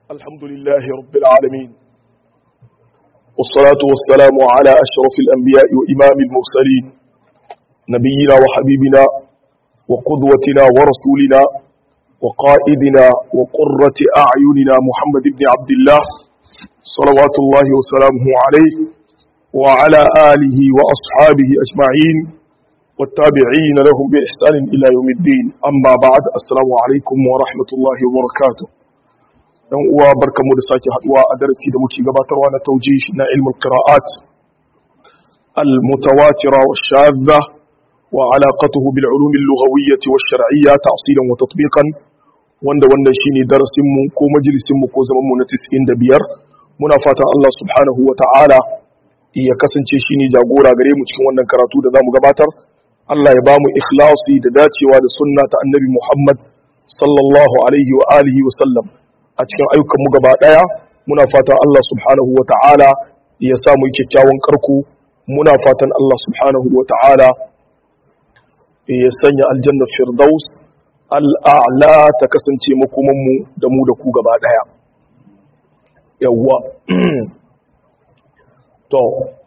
الحمد لله رب العالمين والصلاة والسلام على أشرف الأنبياء وإمام المرسلين نبينا وحبيبنا وقدوتنا ورسولنا وقائدنا وقرة أعيننا محمد بن عبد الله صلوات الله وسلامه عليه وعلى آله وأصحابه أجمعين والتابعين لهم بإحسان إلى يوم الدين أما بعد السلام عليكم ورحمة الله وبركاته dan uwa barkamu da sake haduwa a darasi da muke gabatarwa na taujih na ilmul qira'at al-mutawatira wa shadha wa alaqatuhu bil ulum al-lughawiyyah wa shar'iyyah ta'silan wa tatbiqan wanda wannan shine darasin mu ko majalisin mu ko zaman mu na 95 muna fatan Allah subhanahu wa ta'ala ya kasance shine jagora gare mu cikin wannan karatu da zamu gabatar Allah ya bamu ikhlasi da dacewa da sunna ta annabi Muhammad sallallahu alaihi wa alihi wa sallam a cikin ayyukanmu gaba ɗaya muna fatan Allah subhanahu wa ta'ala ya samu kyakkyawan karku muna fatan Allah subhanahu wa ta'ala ya sanya aljannar firdaus al'a'la ta kasance makomanmu da mu da ku gaba ɗaya yawwa to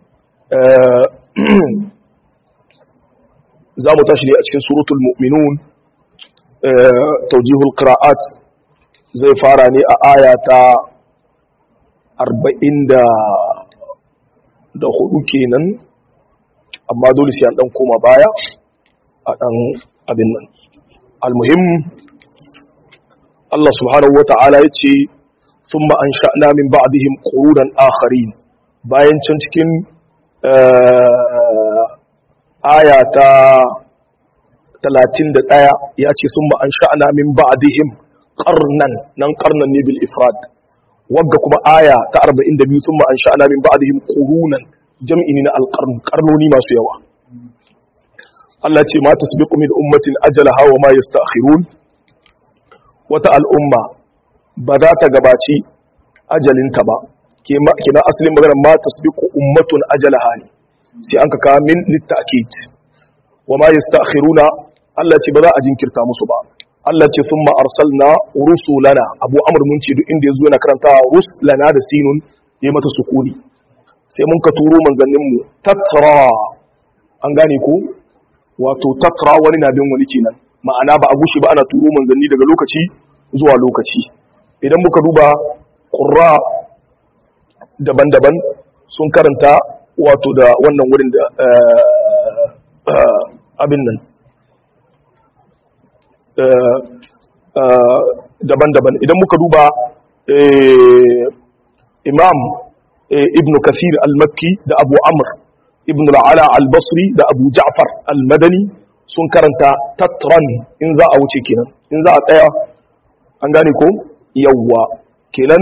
za mu tashi ne a cikin suratul mu'minun taujihul qira'at zai fara ne a aya ta arba'in da hudu kenan amma dole sai an dan koma baya a dan abin nan almuhim Allah subhanahu wa ta'ala ya ce sun an sha'na min ba'dihim qurudan akharin bayan can cikin aya ta 31 ya ce sun an sha'na min ba'dihim qarnan nan qarnan ne bil ifrad wagga kuma aya ta 42 thumma ansha'na min ba'dihim qurunan jam'i ne na alqarn qarnoni masu yawa Allah ce ma tasbiqu min ummatin ajalaha wa ma yasta'khirun wata al'umma ba za ta gabaci ajalinta ba kina asalin magana ma tasbiqu ummatun ajalaha ne sai an ka kawo min litta'kid wa ma yasta'khiruna Allah ce ba za a jinkirta musu ba Allah ce sun ma'arsalna rusulana abu amur mun ce duk inda ya zo yana karanta rusulana da sinun ya mata sukuni sai mun ka turo manzanninmu tattara an gane ko wato tattara wani na bin wani kenan ma'ana ba a gushi ba ana turo manzanni daga lokaci zuwa lokaci idan muka duba ƙurra daban-daban sun karanta wato da wannan wurin da abin nan daban-daban idan muka duba imam ibn kasir al-makki da abu amr ibn al'ala al-basri da abu ja'far al-madani sun karanta tatran in za a wuce kenan in za a tsaya an gane ko yawwa kenan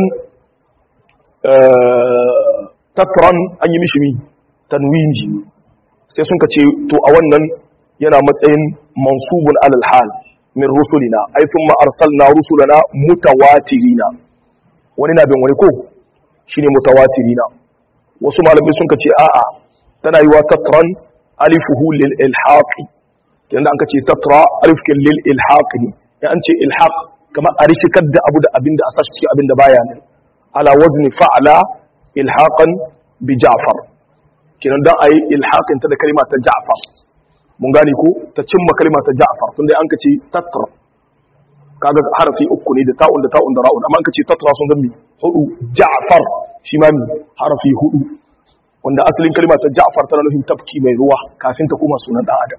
tatran an yi mishi mi tanwini sai sun ka ce to a wannan yana matsayin mansubun alal hal min rusulina ai sun arsalna rusulana mutawatirina wani na bin wani ko shine mutawatirina wasu malamai sun ce a'a tana yiwa tatran alifuhu lil ilhaqi yanda an ce tatra alifkin lil ilhaqi ne ya an ce ilhaq kamar a rishikar da abu da abinda a sashi cikin abinda baya nan ala wazni fa'ala ilhaqan bi ja'far kinan dan ayi ilhaqin ta da kalma ta ja'far mun gane ko ta cimma kalma ta Ja'far tunda an ka ce tatra kaga harafi uku ne da ta'un da ta'un da ra'un amma an ka ce tatra sun zambi hudu Ja'far shi ma harafi hudu wanda asalin kalma ta Ja'far tana nufin tafki mai ruwa kafin ta koma sunan dan adam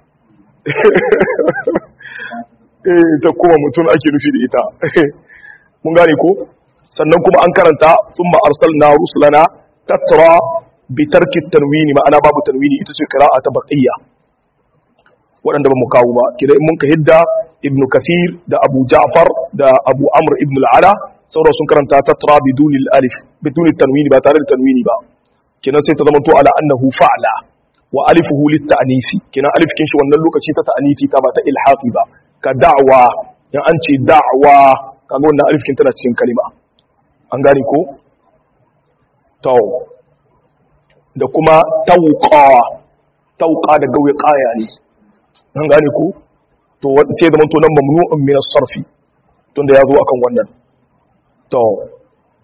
eh ta kuma mutum ake nufi da ita mun gane ko sannan kuma an karanta thumma arsalna rusulana tatra bi tarki tanwini ma'ana babu tanwini ita ce qira'a ta baqiyya waɗanda ba mu kawo ba kida in mun ka hidda ibn kathir da abu ja'far da abu amr ibn al'ala sauran sun karanta tatra bidunil alif bidunil tanwini ba tare da tanwini ba kinan sai ta zama to ala annahu fa'la wa alifuhu lit ta'nisi kinan alif kin shi wannan lokaci ta ta'nisi ta ba ta ilhaqi ba ka da'wa in an ce da'wa kaga wannan alif kin tana cikin kalima an gane ko to da kuma tawqa tawqa da gawe qaya ne an gane ku to sai zaman to nan mamnu'un min as-sarfi tunda ya zo akan wannan to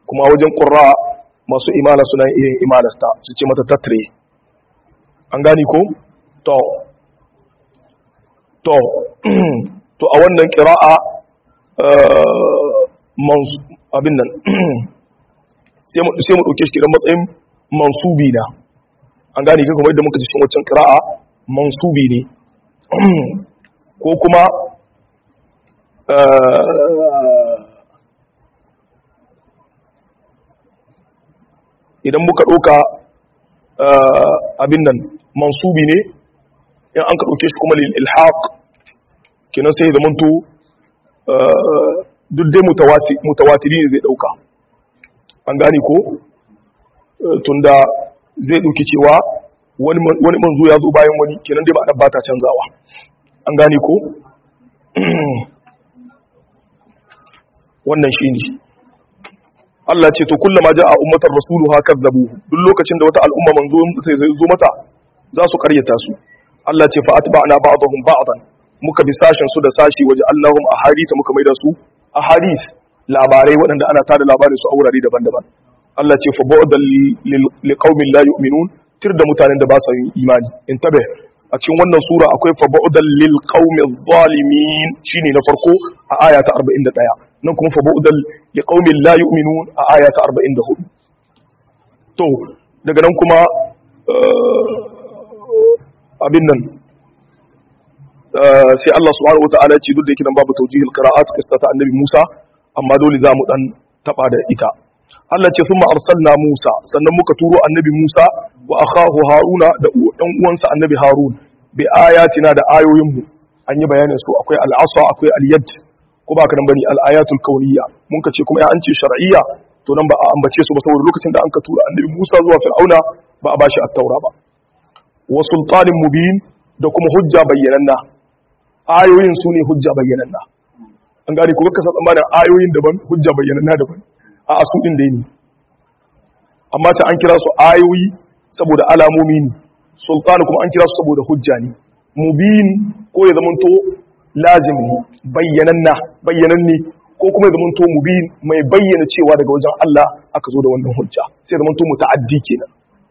kuma wajen qurra masu imala suna yin imalasta su ce mata tatre an gani ko to to to a wannan qira'a abin nan sai mu ɗauke shi kiran matsayin mansubi na an gane kan kuma yadda muka cikin waccan ƙira'a mansubi ne ko kuma idan muka ɗauka abin nan mansubi ne in an ka ɗauke shi kuma lil ilhaq kenan sai da manto duk dai mutawatiri ne zai ɗauka an gane ko tunda zai ɗauki cewa wani manzo ya zo bayan wani kenan dai ba ba ta canzawa an gane ko wannan shi ne Allah ce to kullama ja a ummatar rasulu ha kazzabu duk lokacin da wata al'umma manzo zai zo mata za su karyata su Allah ce fa atba'na ba'dahum ba'dan muka bi sashen su da sashi waje Allahum ahadith muka maida su ahadith labarai waɗanda ana tada labarin su a wurare daban-daban Allah ce fa bu'dan liqaumin la yu'minun tir da mutanen da ba su yin imani in tabe a cikin wannan sura akwai fa bu'dan lil qaumiz zalimin shine na farko a aya ta 41 nan kuma fa bu'dan liqaumin la yu'minun a aya ta 44 to daga nan kuma abin nan sai Allah subhanahu wataala ya ce duk da yake nan babu tawjihil qira'at qissata annabi Musa amma dole za mu dan taba da ita Allah ce sun arsalna Musa sannan muka turo annabi Musa wa akhahu Haruna da dan uwansa annabi Harun bi ayatina da ayoyinmu an yi bayanin su akwai al-asa akwai al-yad ko ba ka nan bane al-ayatul kauniyya mun ka ce kuma ya an ce shar'iyya to nan ba a ambace su ba saboda lokacin da an ka tura annabi Musa zuwa Fir'auna ba a bashi at-taura ba wa sultanin mubin da kuma hujja bayyananna ayoyin su ne hujja bayyananna an gane ko kaka tsammanin ayoyin daban hujja bayyananna daban a asu din dai ne amma ta an kira su ayoyi saboda alamomi ne sultani kuma an kira su saboda hujja ne mubin ko ya zamanto lazim ne bayyananna bayyananne ko kuma ya zamanto mubin mai bayyana cewa daga wajen Allah aka zo da wannan hujja sai zamanto muta'addi kenan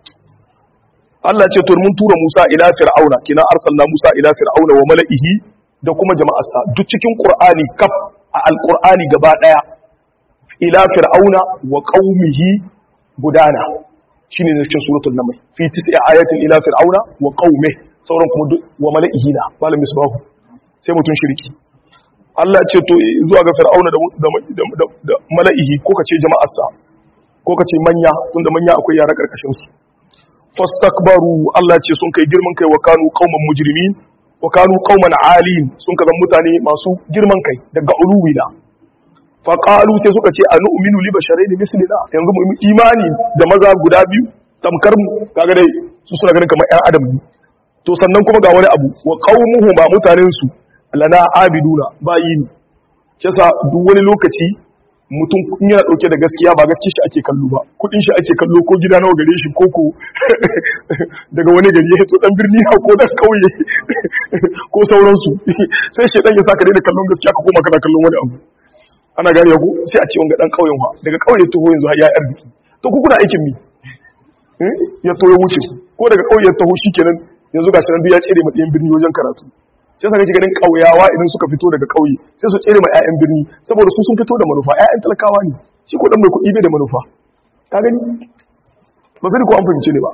Allah ce to mun tura Musa ila fir'auna kina arsalna Musa ila fir'auna wa mala'ihi da kuma jama'arsa duk cikin Qur'ani kaf a alqur'ani gaba daya ila fir'auna wa qaumihi gudana shine ne cikin suratul naml fi tis'i ayatin ila fir'auna wa qaumihi sauran kuma wa mala'ihi da malam misbahu sai mutun shirki Allah ce to zuwa ga fir'auna da da mala'ihi ko kace jama'arsa ko kace manya tunda manya akwai yara karkashin su fastakbaru Allah ce sun kai girman kai wa kanu qauman mujrimin wa kanu qauman alim sun kaza mutane masu girman kai daga uluwina fa qalu sai suka ce anu'minu li basharain mislina yanzu mu imani da maza guda biyu tamkar mu kaga dai su suna ganin kamar ƴan adam ne to sannan kuma ga wani abu wa qaumuhu ba mutanen su lana abiduna bayi ne kisa duk wani lokaci mutum in yana dauke da gaskiya ba gaskiya shi ake kallo ba kudin shi ake kallo ko gida nawa gare shi ko ko daga wani gari ya to dan birni ko dan kauye ko sauransu sai shi dan ya saka daina kallon gaskiya ka koma kana kallon wani abu ana gane ku sai a ce wanga dan kauyen wa daga kauye taho yanzu har ya arziki to ku kuna aikin mi ya to ya wuce ko daga kauye taho shikenan yanzu gashi nan duk ya tsere ma ɗayan birni wajen karatu sai saka ganin kauyawa idan suka fito daga kauye sai su tsere ma ƴaƴan birni saboda su sun fito da manufa ƴaƴan talakawa ne shi ko dan mai kuɗi bai da manufa ka gani ba sai ko an fahimce ne ba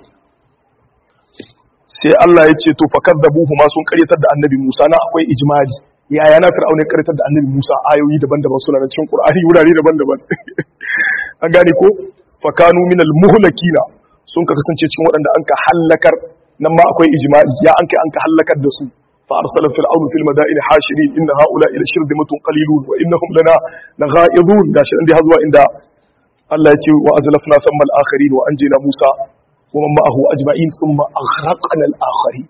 sai Allah ya ce to fakadzabuhu ma sun karyatar da annabi Musa na akwai ijmali yaya na fir'auna karyatar da annabi Musa ayoyi daban-daban suna nan cikin Qur'ani wurare daban-daban an gane ko fakanu minal muhlakina sun ka kasance cikin waɗanda an ka hallakar nan ma akwai ijmali ya an kai an ka hallakar da su فأرسل فرعون في المدائن حاشرين إن هؤلاء لشرذمة قليلون وإنهم لنا لغائظون داش عندي هذا عند الله يتي وأزلفنا ثم الآخرين وأنجينا موسى ومن معه أجمعين ثم أغرقنا الآخرين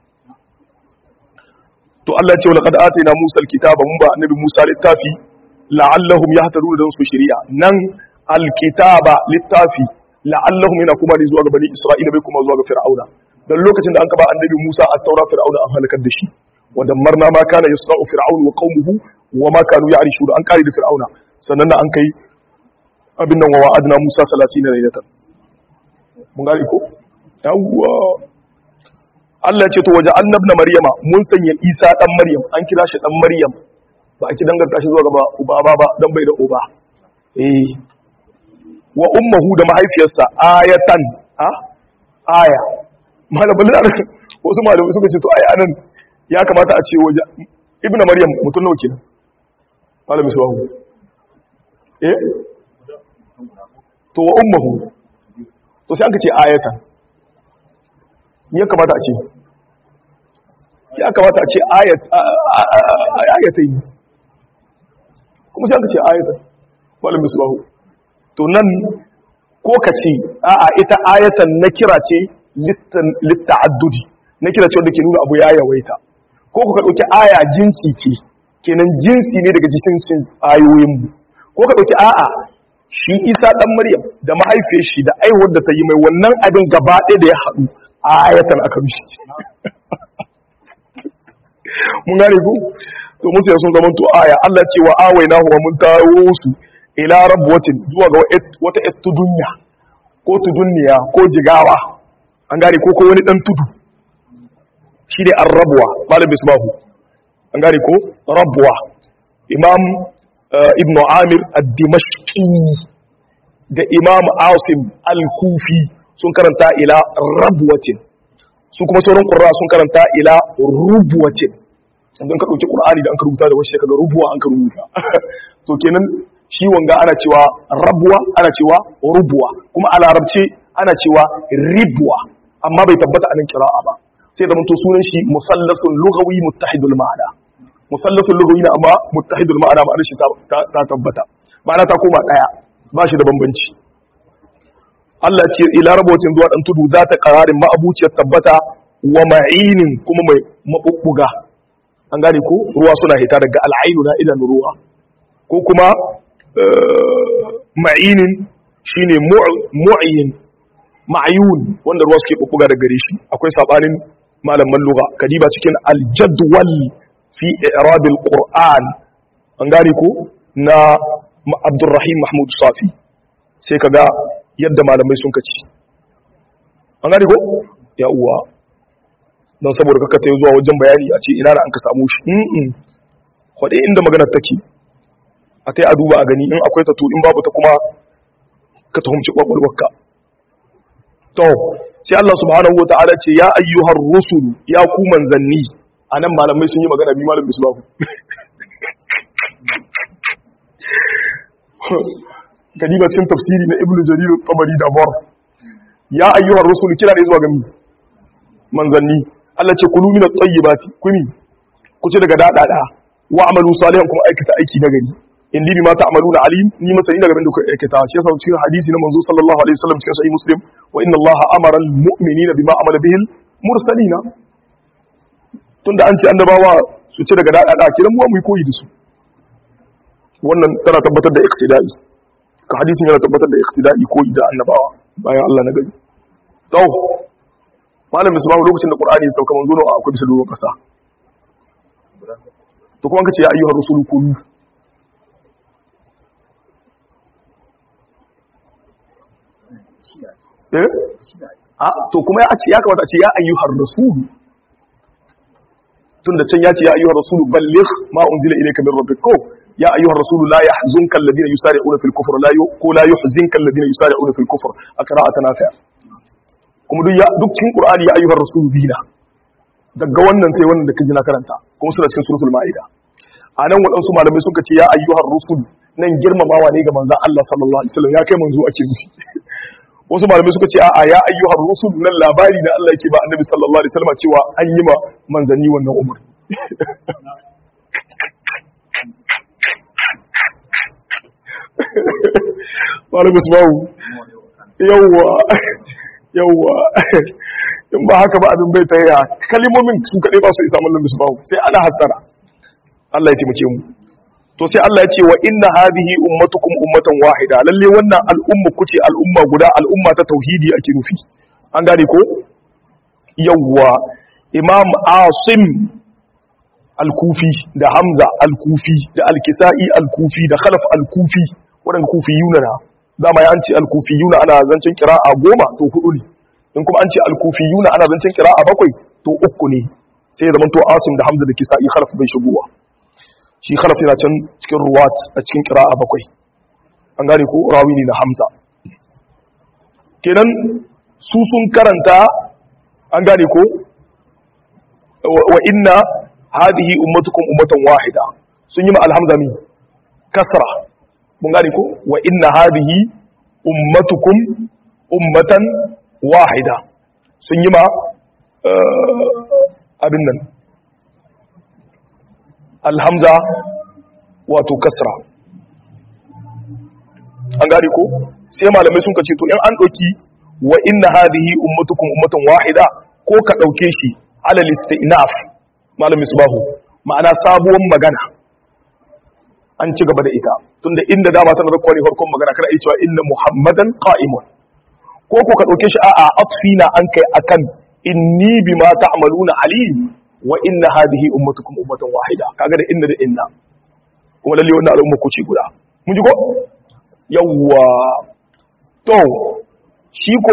to Allah ce laqad atina Musa alkitaba mun ba annabi Musa littafi la'allahum yahtaduna dan su shari'a nan alkitaba littafi la'allahum yana kuma ne zuwa ga bani Isra'ila bai kuma zuwa ga Fir'auna dan lokacin da an kaba annabi Musa at-taura Fir'auna an halakar da shi ودمرنا ما كان يصنع فرعون وقومه وما كانوا يعرشون an kare da fir'auna sannan da an kai abin nan wa wa'adna Musa 30 laylatan mun gane ko yawwa Allah ya ce to waje annabna maryama mun sanya Isa dan Maryam an kira shi dan Maryam ba a ki danganta shi zuwa gaba uba ba ba dan bai da uba eh wa ummuhu da mahaifiyarsa ayatan a aya malamin da wasu malamai suka ce to ai anan ya kamata a ce waje ibnu maryam mutum nawa kenan malamin suwahu eh to wa ummuhu to sai aka ce ayatan ya kamata a ce ya kamata a ce ayatai kuma sai aka ce ayatai malam misbahu to nan ko ka ce a'a ita ayatan na kira ce litta'addudi na kira ce wanda ke nuna abu ya yawaita ko ka ɗauki aya jinsi ce kenan jinsi ne daga jikin ayoyinmu ko ka ɗauki a'a shi isa ɗan maryam da mahaifiyar shi da aihuwar da ta yi mai wannan abin gaba ɗaya da ya haɗu ayatan aka mishi mun gane ku to musu sun zama to aya Allah ce wa awaina huwa mun taro su ila rabwatin zuwa ga wata et tudunya ko tudunniya ko jigawa an gane ko ko wani dan tudu shi ne ar-rabwa malam bisbahu an gane ko rabwa imam ibn amir ad-dimashqi da imam asim al-kufi sun karanta ila rabwatin su kuma sauran qurra sun karanta ila rubwatin idan ka dauki qur'ani da an rubuta da wasu kaga rubuwa an ka rubuta to kenan shi wanga ana cewa rabwa ana cewa rubwa kuma a larabce ana cewa ribwa amma bai tabbata a nan kira'a ba sai da to sunan shi musallasun lughawi muttahidul ma'ana musallasun lughawi na amma muttahidul ma'ana ma'anar shi ta tabbata ma'ana ta koma daya ba shi da bambanci Allah ce ila rabotin zuwa dan tudu za ta kararin ma'abuciyar tabbata wa ma'inin kuma mai mabubbuga an gane ko ruwa suna hita daga al'ainu na idan ruwa ko kuma ma'inin shine mu'ayyin ma'ayun wanda ruwa suke bubbuga daga gare shi akwai sabanin malaman lugha kadiba cikin al-jadwal fi i'rabil qur'an an gane ko na Abdurrahim Mahmud Safi sai kaga yadda malamai sun kaci an gane ko ya uwa don saboda kaka ta zuwa wajen bayani a ce ina da an ka samu shi mm kwade inda maganar take a ta yi a duba a gani in akwai ta to in babu ta kuma ka tuhumci kwakwalwarka to sai Allah subhanahu wa ta'ala ce ya ayyuhar rusul ya ku manzanni anan malamai sun yi magana bi malam bisbahu kadiba cikin tafsiri na ibnu jarir tabari da bar ya ayyuhar rusul kira ne zuwa ga manzanni Allah ce kulu min at-tayyibati kumi ku ci daga dadada wa amalu salihan kuma aikata aiki na gari indi bima ta'maluna alim ni masani daga bin da kuka aikata shi yasa cikin hadisi na manzo sallallahu alaihi wasallam cikin sahih muslim wa inna allaha amara al-mu'minina bima amala bihi al-mursalina tunda an ce annabawa su ci daga dadada kiran mu mu yi koyi da su wannan tana tabbatar da iqtida'i ka hadisin yana tabbatar da iqtida'i koyi da annabawa bayan Allah na gari to malam misbahu lokacin da qur'ani ya sauka manzo nawa akwai bisa doron kasa to kuma kace ya ayyuhar rusulu kulu eh a to kuma ya ce ya kamata a ce ya ayyuhar rasulu tunda can ya ce ya ayyuhar rasulu balligh ma unzila ilayka min rabbik ko ya ayyuhar rasulu la yahzunka alladhina yusari'una fil kufr la yu ko la yuhzinka alladhina yusari'una fil kufr a qira'atan nafi' kuma duk duk cikin qur'ani ya ayyuhar rasulu bina daga wannan sai wannan da kaji na karanta kuma suna cikin suratul ma'ida a nan waɗansu malamai suka ce ya ayyuhar rusul nan girmamawa ne ga manzan Allah sallallahu alaihi wasallam ya kai manzo ake nufi wasu malamai suka ce a'a ya ayyuhar rusul nan labari da Allah yake ba annabi sallallahu alaihi wasallam cewa an yi ma manzanni wannan umar malamai su bawu yawwa yawwa in ba haka ba abin bai tayya kalimomin su kaɗai ba su isa mallam su bawu sai ana hatsara Allah ya taimake mu to sai Allah ya ce wa inna hadhihi ummatukum ummatan wahida lalle wannan al'umma kuce al'umma guda al'umma ta tauhidi ake nufi an gane ko yawwa imam asim al-kufi da hamza al-kufi da al-kisa'i al-kufi da khalaf al-kufi wadanda kufi yunana dama ya an ce al-kufiyuna ana zancen qira'a goma to hudu ne in kuma an ce al-kufiyuna ana zancen qira'a bakwai to uku ne sai ya zamanto Asim da Hamza da Kisa'i khalaf bai shigowa shi khalaf yana can cikin ruwat a cikin qira'a bakwai an gane ko rawi ne na Hamza kenan su sun karanta an gane ko wa inna hadhihi ummatukum ummatan wahida sun yi ma alhamza mi kasra mun gane ko wa inna hadhihi ummatukum ummatan wahida sun yi ma abin nan alhamza wato kasra an gane ko sai malamai sun kace to in an ɗauki wa inna hadhihi ummatukum ummatan wahida ko ka ɗauke shi alal istinaf malamin subahu ma'ana sabuwar magana an ci gaba da ita tunda inda dama tana zakwa ne farkon magana kana iya cewa inna muhammadan qa'imun ko ko ka ɗauke shi a'a atfina an kai akan inni bima ta'maluna alim wa inna hadhihi ummatukum ummatan wahida kaga da inna da inna kuma lalle wannan al'umma ku ci guda mun ji ko yawwa to shi ko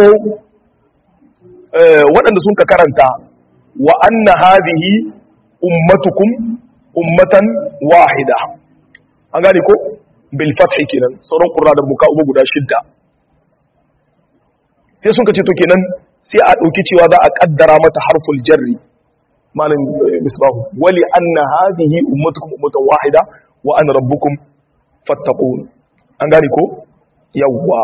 waɗanda sun ka karanta wa anna hadhihi ummatukum ummatan wahida an gane ko bil fathi kenan sauran qurra da muka ubu guda shidda sai sun ka ce to kenan sai a dauki cewa za a kaddara mata harful jarri malam misbahu wali anna hadhihi ummatukum ummatan wahida wa ana rabbukum fattaqun an gane ko yawwa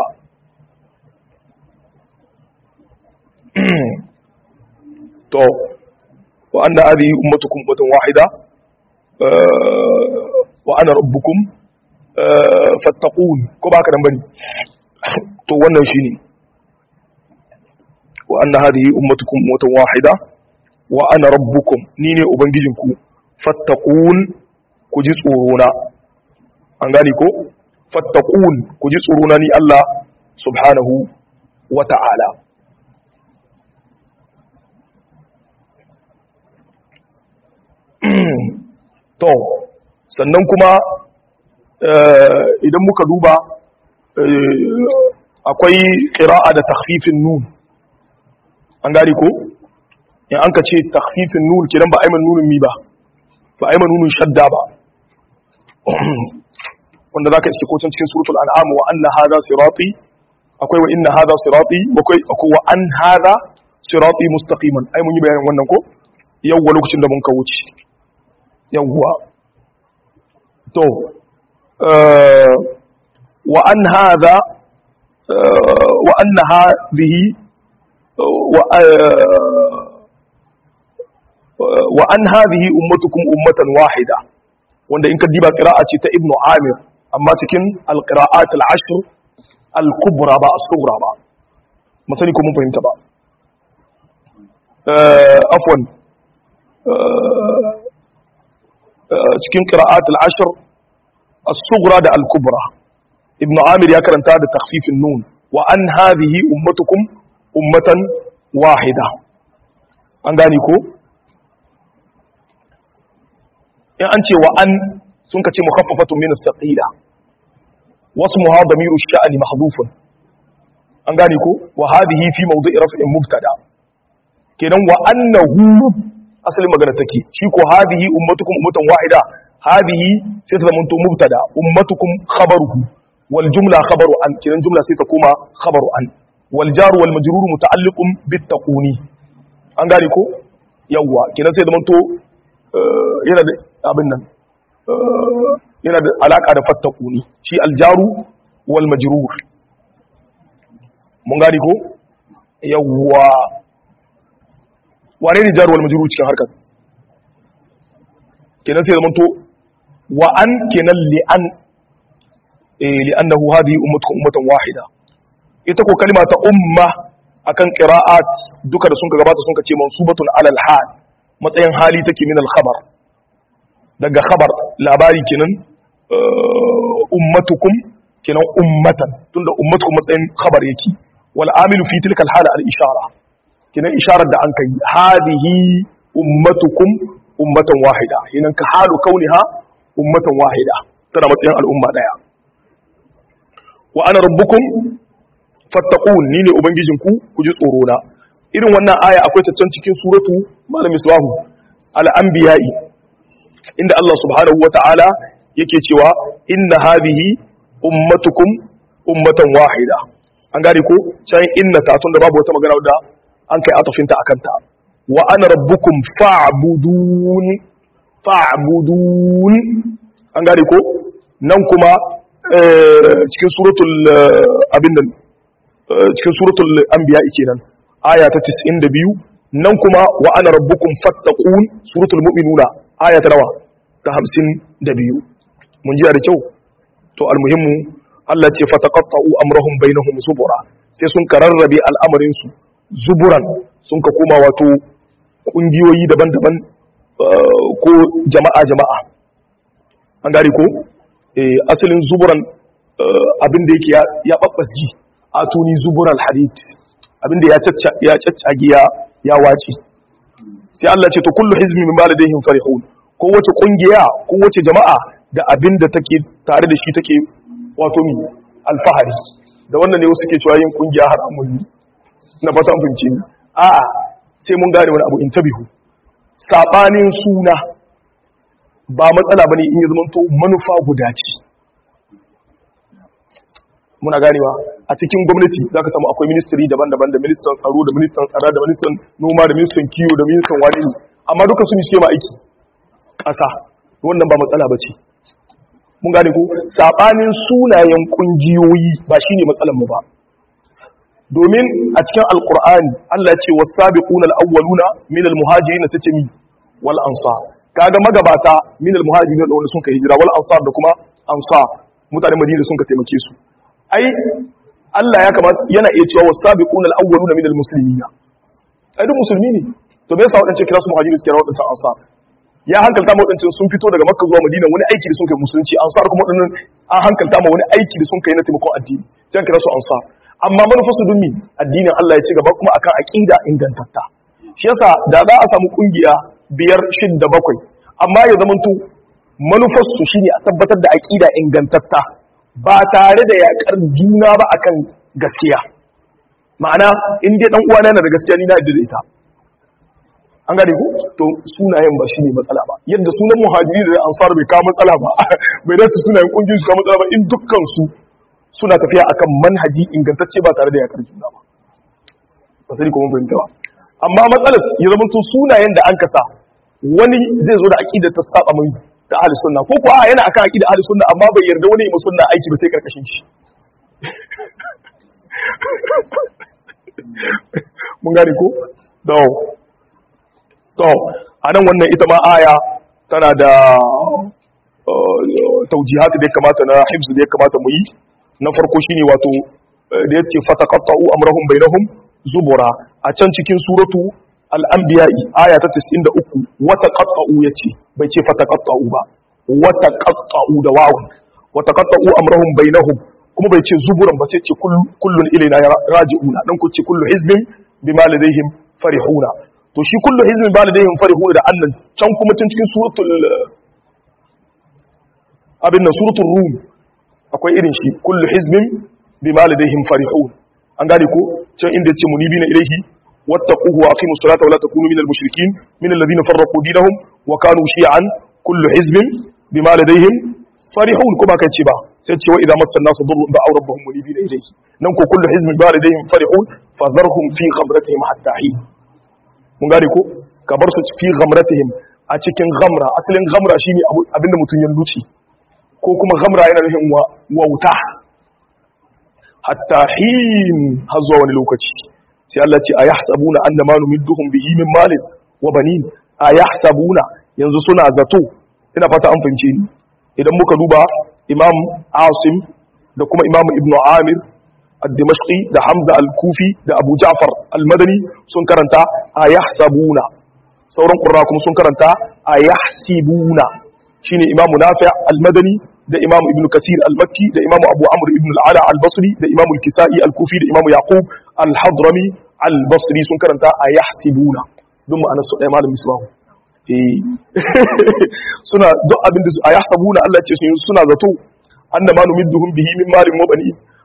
to wa anna hadhihi ummatukum ummatan wahida wa ana rabbukum fattaqun ko baka dan bane to wannan shine wa anna hadhihi ummatukum ummatan wahida wa ana rabbukum ni ne ubangijinku fattaqun ku ji tsoro na an gane ko fattaqun ku ji tsoro na ni Allah subhanahu wa ta'ala to sannan kuma idan muka duba akwai ƙira'a da takfifin nun an gari ko in an ka ce takfifin nun kiran ba aiman nunin mi ba ba aiman nunin shadda ba wanda za ka iske kocin cikin suratul an'am wa anna hadha sirati akwai wa inna hadha sirati akwai akwai wa an hadha sirati mustaqiman ai mun yi bayanin wannan ko yawwa lokacin da mun ka wuce yawwa to wa an hadha wa anna hadhihi wa an hadhihi ummatukum ummatan wahida wanda in ka diba qira'a ce ta ibnu amir amma cikin alqira'at al-ashr al-kubra ba as-sughra ba masani ko mun fahimta ba afwan cikin qira'at al-ashr as-sughra da al-kubra ibnu amir ya karanta da takhfifin nun wa an hadhihi ummatukum ummatan wahida an gane ko in an ce wa an sun kace mukhaffafatun min as-saqila wasmuha damiru ash-sha'ni mahdhufun an gane ko wa hadhihi fi mawdi'i raf'in mubtada kenan wa annahu asalin magana take shi ko hadhihi ummatukum ummatan wahida hadhihi sai ta zamanto mubtada ummatukum khabaruhu wal jumla khabaru an kenan jumla sai ta koma khabaru an wal jaru wal majrur muta'alliqun bit taquni an gane ko yawwa kenan sai zamanto yana da abin nan yana da alaka da fattakuni shi aljaru wal majrur mun gani ko yawwa wane ne jaru wal majrur cikin harkar kenan sai zamanto wa an kenan li an eh li annahu hadhihi ummatukum ummatan wahida ita ko kalma ta umma akan qira'at duka da sun ka gabata sun ka ce mansubatun alal hal matsayin hali take min al khabar daga khabar labari kenan ummatukum kenan ummatan tunda ummatukum matsayin khabar yake wal amilu fi tilka al hala al ishara kenan isharar da an kai hadihi ummatukum ummatan wahida kenan ka halu kauniha ummatan wahida tana matsayin al'umma daya wa ana rabbukum fattaqun ni ne ubangijinku ku ji tsoro na irin wannan aya akwai ta can cikin suratu malam islahu al-anbiya'i inda Allah subhanahu wata'ala yake cewa inna hadhihi ummatukum ummatan wahida an gane ko can inna ta tunda babu wata magana da an kai atafinta akan ta wa ana rabbukum fa'budun fa'budun an gane ko nan kuma cikin suratul abin nan cikin suratul anbiya kenan aya ta 92 nan kuma wa ana rabbukum fattaqun suratul mu'minuna aya ta nawa ta 52 mun ji da kyau to almuhimmu Allah ce fataqatta'u amrahum bainahum zubura sai sun kararrabe al'amarin su zuburan sun ka koma wato kungiyoyi daban-daban ko jama'a jama'a an gari ko asalin zuburan abinda yake ya babbasji a tuni zuburan hadid abinda ya caccage ya wace sai Allah ce to kullu hizmi min baladihim farihun ko wace kungiya ko wace jama'a da abinda take tare da shi take wato mi alfahari da wannan ne wasu ke cewa yin kungiya haramun ne na fata an fahimce ni a'a sai mun gane wani abu in tabihu sabanin suna ba matsala bane in ya zama to manufa guda ce muna ganewa a cikin gwamnati zaka samu akwai ministry daban-daban da ministan tsaro da ministan tsara da ministan noma da ministan kiwo da ministan wani amma duka su ne ma aiki ƙasa wannan ba matsala bace mun gane ko sabanin sunayen kungiyoyi ba shine matsalar mu ba domin a cikin alkur'ani Allah ya ce wasabiquna alawwaluna min almuhajirin sace mi wal ansar kaga magabata min almuhajirin da wanda sun kai hijira wal ansar da kuma ansar mutanen Madina sun ka taimake su ai Allah ya kamata yana iya cewa wasabiquna alawwaluna min almuslimin ai duk musulmi ne to me yasa wadancan kira su muhajirin kira wadancan ansar ya hankalta ma wadancan sun fito daga Makka zuwa Madina wani aiki da sun kai musulunci ansar kuma wadannan an hankalta ma wani aiki da sun kai na taimakon addini sai kira su ansar amma manufarsu don mi addinin Allah ya ci gaba kuma akan aqida ingantatta shi yasa da za a samu kungiya biyar shidda bakwai amma ya zamanto manufarsu shine a tabbatar da aqida ingantatta ba tare da yakar juna ba akan gaskiya ma'ana in dai dan uwana yana da gaskiya ni na yadda da ita an gane ku to sunayen ba shine matsala ba yadda sunan muhajiri da ansar bai kawo matsala ba bai dace sunayen kungiyoyi su kawo matsala ba in dukkan su suna tafiya akan manhaji ingantacce ba tare da yakar juna ba ba sai kuma fahimta ba amma matsalar ya zama to sunayen da an kasa wani zai zo da aqida ta saba mai ta ahli sunna ko ko a yana akan aqida ahli sunna amma bai yarda wani ya sunna aiki ba sai karkashin shi mun gane ko to to anan wannan ita ma aya tana da taujihati da ya kamata na hibs da ya kamata mu yi na farko shine wato da yace fataqatta'u amrahum bainahum zubura a can cikin suratu al-anbiya aya ta 93 wataqatta'u yace bai ce fataqatta'u ba wataqatta'u da wawu wataqatta'u amrahum bainahum kuma bai ce zuburan ba sai ce kullun ilaina raji'una dan ku ce kullu hizbin bima ladayhim farihuna to shi kullu hizbin bima ladayhim farihuna da annan can kuma tun cikin suratul abin nan suratul rum akwai irin shi kullu hizbin bima ladayhim farihun an gane ko can inda yace munibina ilayhi wattaquhu wa aqimus salata wa la takunu minal mushrikeen minal ladina farraqu dinahum wa kanu shi'an kullu hizbin bima ladayhim farihun ko ba kai ce ba sai ce wa idza massa an-nasu durrun da'aw rabbahum munibina ilayhi nan ko kullu hizbin bima ladayhim farihun fadharhum fi ghamratihim hatta hin mun gane ko ka bar su fi ghamratihim a cikin ghamra asalin ghamra shine abinda mutun ya luci ko kuma gamra yana nufin wauta hatta hin har zuwa wani lokaci sai Allah ce a yahsabuna annama numidduhum bihi min malin wa banin a yahsabuna yanzu suna zato ina fata an fahimce ni idan muka duba imam asim da kuma imam ibn amir ad-dimashqi da hamza al-kufi da abu ja'far al-madani sun karanta a yahsabuna sauran qurra kuma sun karanta a yahsibuna shine imam nafi' al-madani da imamu ibn kasir al-makki da imamu abu amr ibn al-ala al-basri da imamu al-kisa'i al-kufi da imamu yaqub al-hadrami al-basri sun karanta a yahsibuna don ma'anar su ɗaya malam misbahu eh suna duk abin da a yahsabuna Allah ce sun suna zato annama numidduhum bihi min malin wa bani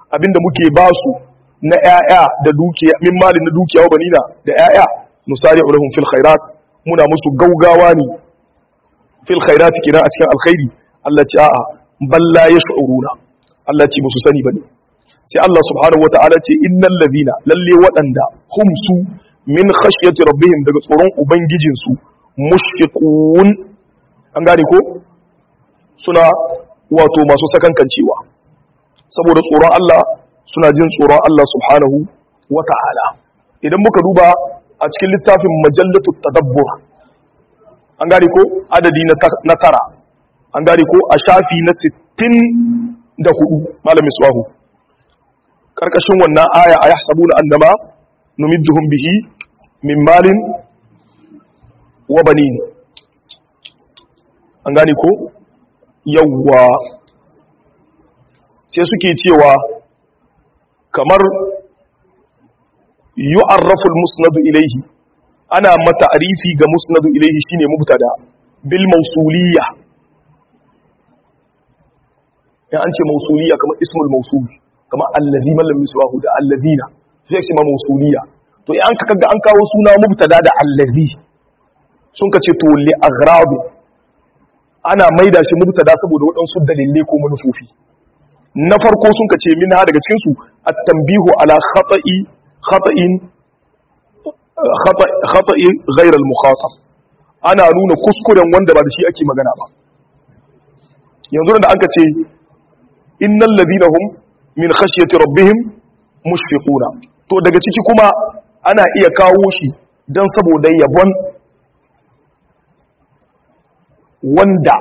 abinda muke ba su na ƴaƴa da dukiya min malin na dukiya wa banina da ƴaƴa nusari ulahum fil khairat muna musu gaugawa ne fil khairat kina a cikin alkhairi Allah ce a'a balla yash'uruna Allah ce musu sani bane sai Allah subhanahu wata'ala ce innal ladina lalle waɗanda hum su min khashyati rabbihim daga tsoron ubangijin su mushfiqun an gane ko suna wato masu sakankancewa saboda tsoron Allah suna jin tsoron Allah subhanahu wata'ala idan muka duba a cikin littafin majallatu tadabbur an gane ko adadi na tara an gane ko a shafi na 64 malamin suwahu karkashin wannan aya a yahsabuna annama numidduhum bihi min malin wa banin an gane ko yawwa sai suke cewa kamar yu'arrafu al-musnad ilayhi ana mata arifi ga musnad ilayhi shine mubtada bil mawsuliyya ya an ce mawsuliyya kamar ismul mawsul kamar allazi man lam yuswahu da allazina sai ce ma mawsuliyya to in an ka kaga an kawo suna mubtada da allazi sun ka ce to li aghrab ana maida shi mubtada saboda waɗansu dalilai ko manufofi na farko sun ka ce min ha daga cikin su at-tanbihu ala khata'i khata'in khata'i ghayr al-mukhatab ana nuna kuskuren wanda ba da shi ake magana ba yanzu da aka ce innal ladina hum min khashyati rabbihim mushfiquna to daga ciki kuma ana iya kawo shi dan saboda yabon wanda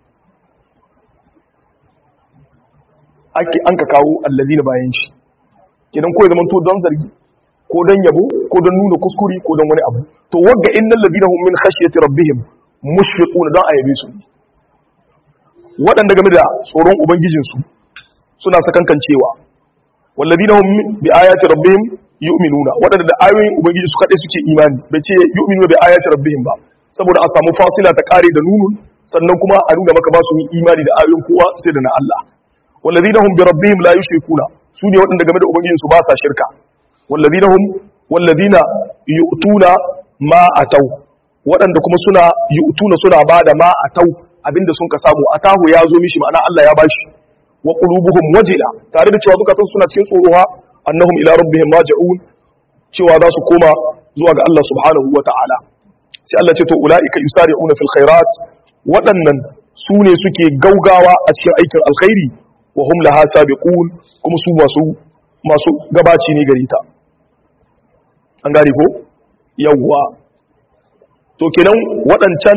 ake an ka kawo allazina bayan shi kidan ko ya zama to don zargi ko don yabo ko don nuna kuskuri ko don wani abu to wagga innal ladina hum min khashyati rabbihim mushfiquna don ayabe su waɗanda game da tsoron ubangijinsu suna sakankancewa walladina hum bi ayati rabbihim yu'minuna waɗanda da ayoyin ubangiji su kaɗai suke imani bai ce yu'minuna bi ayati rabbihim ba saboda a samu fasila ta kare da nunun sannan kuma a nuna maka ba su yi imani da ayoyin kowa sai da na Allah walladina hum bi rabbihim la yushrikuna su ne waɗanda game da ubangijinsu ba sa shirka walladina hum walladina yu'tuna ma atau waɗanda kuma suna yu'tuna suna bada ma atau abinda sun ka samu atahu ya zo mishi ma'ana Allah ya bashi wa qulubuhum wajila tare da cewa zukatan suna cikin tsorowa annahum ila rabbihim raji'un cewa za su koma zuwa ga Allah subhanahu wata'ala sai Allah ce to ulaika yusari'una fil khairat waɗannan su ne suke gaugawa a cikin aikin alkhairi wa hum laha sabiqun kuma su masu masu gabaci ne gare ta an gane ko yawwa to kenan waɗancan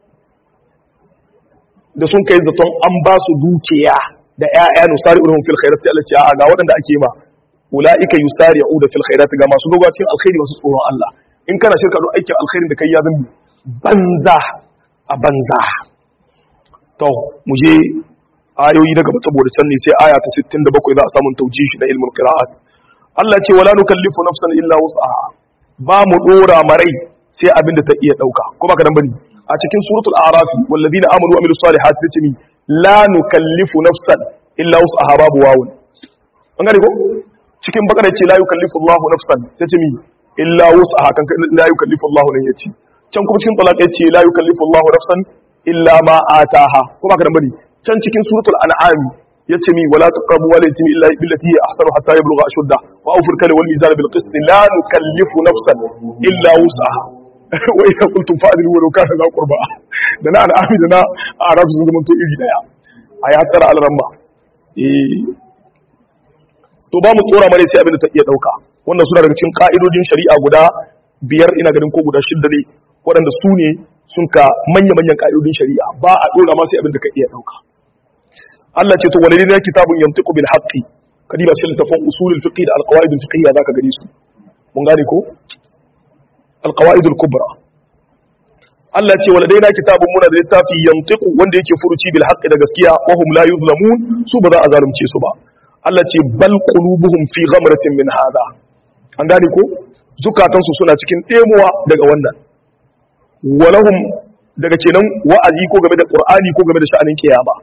da sun kai zaton an ba su dukiya da ƴaƴa nusari ulhum fil khairat sai Allah ce a ga waɗanda ake ma ulaika yusari'u da fil khairat ga masu gabacin alkhairi masu tsoron Allah in kana shirka don aikin alkhairin da kai ya zambi banza a banza to mu je ayoyi daga saboda can ne sai aya ta 67 za a samu taujihi na ilmul qira'at Allah ce wala nukallifu nafsan illa wus'aha ba mu dora marai sai abinda ta iya dauka ko baka dan bane a cikin suratul a'raf walladina amanu wa amilus salihati sai ce mi la nukallifu nafsan illa wus'aha babu wawun an gane ko cikin bakara ce la yukallifu Allahu nafsan sai ce mi illa wus'aha kan la yukallifu Allahu nan yace can kuma cikin talaq yace la yukallifu Allahu nafsan illa ma ataha ko baka dan bane can cikin suratul an'am yace mi wala taqrabu wala yatimi illa billati hi ahsanu hatta yablugha ashudda wa awfir kal wal mizan bil qist la nukallifu nafsan illa wus'aha wa idha qultum fa'dilu wa law kana za qurba da na an'am da na arab sun zama to iri daya aya tara al ramma eh to ba mu tsora mare sai abin da ta iya dauka wannan suna daga cikin ka'idodin shari'a guda biyar ina ganin ko guda shidda ne waɗanda su ne sun ka manya-manyan ka'idodin shari'a ba a dora ma sai abin da ka iya dauka Allah ce to walidina kitabun yantiqu bil haqqi kadiba cikin littafin usulul fiqh da alqawaid al fiqhiyya zaka gani su mun gane ko alqawaid al kubra Allah ce waladaina kitabun muna da littafi yantiqu wanda yake furuci bil haqqi da gaskiya wa hum la yuzlamun su ba za a zalunce su ba Allah ce bal qulubuhum fi ghamratin min hadha an gane ko zukatansu suna cikin ɗemuwa daga wannan walahum daga kenan wa'azi ko game da qur'ani ko game da sha'anin kiyama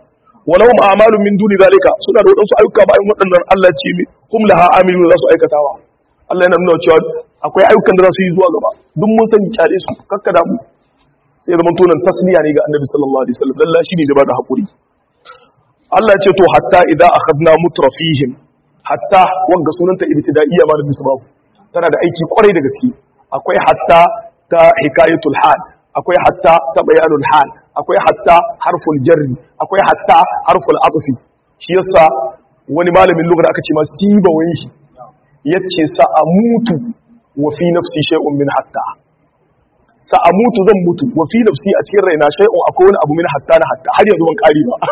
walahum a'malun min duni zalika suna da wadansu ayyuka bayan waɗannan Allah ce mi hum laha amilun za su aikatawa Allah yana nuna cewa akwai ayyukan da za su yi zuwa gaba duk mun sani kyale su kakkada mu sai zaman tonan tasliya ne ga annabi sallallahu alaihi wasallam lalla shine da bada hakuri Allah ce to hatta idza akhadna mutrafihim hatta wanga sunanta ibtida'iyya ma da misbahu tana da aiki kwarai da gaske akwai hatta ta hikayatul hal akwai hatta ta bayanul hal akwai hatta harful jarri akwai hatta harful atfi shi yasa wani malamin lugha aka ce ma siba waihi yace sa'amutu wa fi nafsi shay'un min hatta sa'amutu zan mutu wa fi nafsi a cikin raina shay'un akwai wani abu min hatta na hatta har yanzu ban kari ba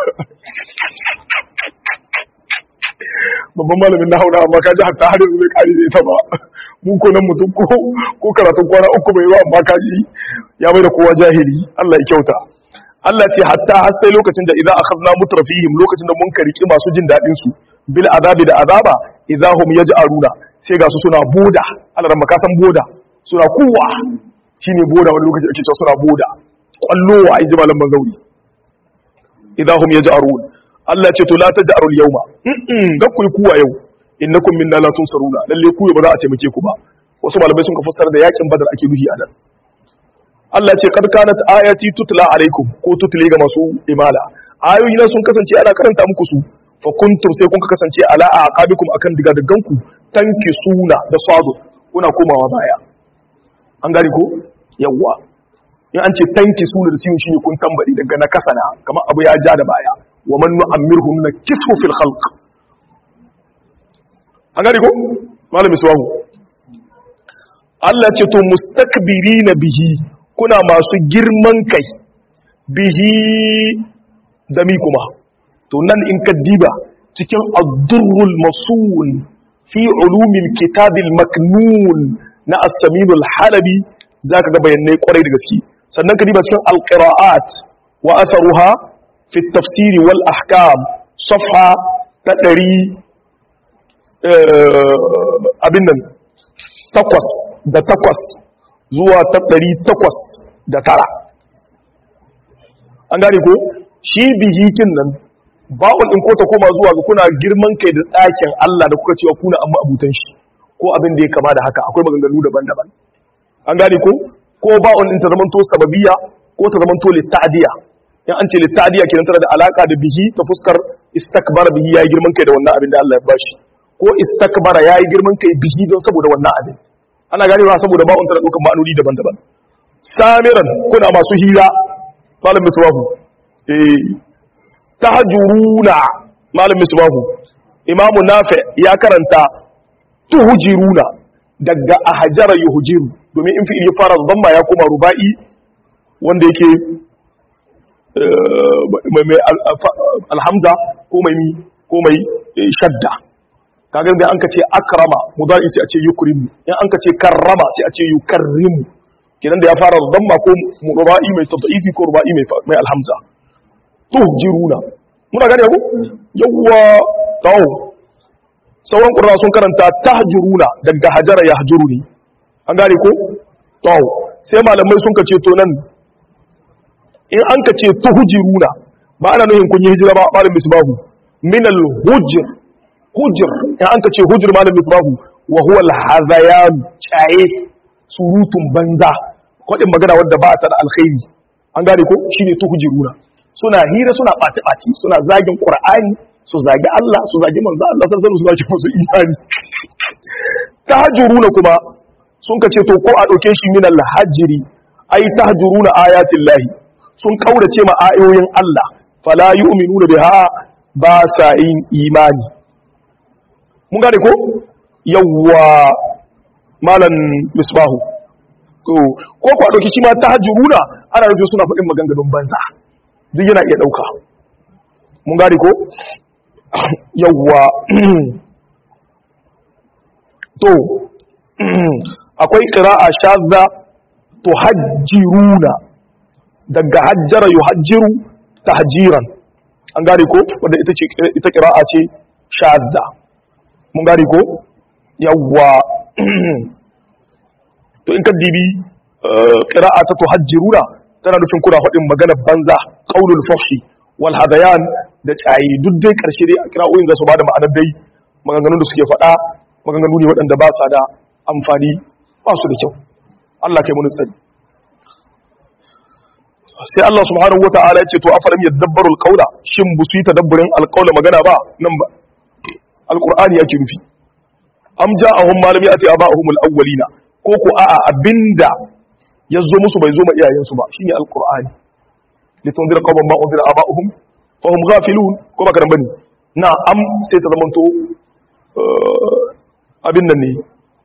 babban malamin na hauna amma ka ji hatta har yanzu bai kari da ita ba mun ko nan mutum ko ko karatun kwana uku bai yi ba amma ka ji ya mai da kowa jahili Allah ya kyauta Allah ce hatta har sai lokacin da idan akhadna mutrafihim lokacin da mun kariki masu jin dadin su bil azabi da azaba idahum yaj'aruna sai ga su suna boda Allah ran san boda suna kuwa shine boda wani lokaci ake cewa suna boda kwallowa ai jimalan banzauri idahum yaj'arun Allah ce to la taj'aru al yawma ga ku kuwa yau innakum minna la tunsaruna lalle ku ba za a taimake ku ba wasu malamai sun ka fassara da yakin badar ake nuhi a nan Allah ce kad kanat ayati tutla alaikum ko tutli ga masu imala ayoyi na sun kasance ana karanta muku su fa kuntum sai kun kasance ala aqabikum akan diga digan ku tanki suna da sadu kuna komawa baya an gari ko yawa in an ce tanki suna da siyu shine kun tambari daga na kasana kamar abu ya ja da baya wa man nu'ammirhum nakithu fil khalq an gari ko malami suwahu Allah ce to mustakbirina bihi kuna masu girman kai bihi da mi kuma to nan in ka diba cikin ad-durrul masul fi ulumil kitabil maknun na as-saminul halabi zaka ga bayanai kwarai da gaske sannan ka diba cikin al-qira'at wa atharuha fi at-tafsir wal ahkam safha ta 100 abin nan takwas da takwas zuwa ta ɗari takwas da tara an gane ko shi bihikin nan ba'ul in ko ta koma zuwa ga kuna girman kai da ɗakin Allah da kuka cewa kuna amma abutan shi ko abin da ya kama da haka akwai maganganu daban-daban an gane ko ko ba'ul in ta zamanto sababiyya ko ta zamanto litta'diya in an ce litta'diya kenan tana da alaka da bihi ta fuskar istakbara bihi yayi girman kai da wannan abin da Allah ya bashi ko istakbara yayi girman kai bihi don saboda wannan abin ana ganewa saboda ba'un tana dukan ma'anoni daban-daban samiran kuna masu hira malam misbahu eh tahjuruna malam misbahu imamu nafi ya karanta tuhjiruna daga ahjara yuhjiru domin in fi'il ya fara dhamma ya koma ruba'i wanda yake mai alhamza ko mai ko mai shadda kaga da an ka ce akrama mudari sai a ce yukrimu in an ka ce karrama sai a ce yukarrimu kidan da ya fara damma ko ruba'i mai tad'ifi ko ruba'i mai mai alhamza tuhjiruna muna gane ku yawwa tawo sauran qurra sun karanta tahjuruna daga hajara yahjuruni an gane ko tawo sai malamai sun ka ce to nan in an ka ce tuhjiruna ba ana nuhin kun yi hijira ba malam misbahu min al-hujr hujr in an ka ce hujr malam misbahu wa huwa al-hazayan chaye surutun banza kodin magana wanda ba ta da alkhairi an gane ko shine tuhjiruna suna hira suna baci baci suna zagin qur'ani su zagi Allah su zagi manzo Allah san san su zagi musu imani tahjuruna kuma sun ka ce to ko a dauke shi min al-hajri ai tahjuruna ayatin lahi sun kaurace ma ayoyin Allah fala yu'minuna biha ba sa yin imani mun gane ko yawwa malan misbahu ko ko ko dauki shi ma tahajjuruna ana nufin suna faɗin maganganun banza duk yana iya dauka mun gane ko yawwa to akwai qira'a shadda tuhajjiruna daga hajjara yuhajjiru tahjiran an gane ko wanda ita ce ita qira'a ce shadda mun gane ko yawwa to in ka dibi qira'a ta tuhajjiruna tana nufin kuna faɗin magana banza qaulul fahshi wal hadayan da tsaye duk dai karshe dai a kira'o'in za su ba da ma'anar dai maganganun da suke faɗa maganganu ne waɗanda ba sa da amfani ba su da kyau Allah kai mun tsari sai Allah subhanahu wata'ala ya ce to afalam yadabbaru alqawla shin bu su yi tadabburin alqawla magana ba nan ba alqur'ani yake nufi am ja'ahum malami ati aba'ahum alawwalina ko ko a'a abinda yazo musu bai zo ma iyayensu ba shine alqur'ani litunzira qawman ma unzira aba'uhum fahum ghafilun ko baka dan bane na am sai ta zamanto abin nan ne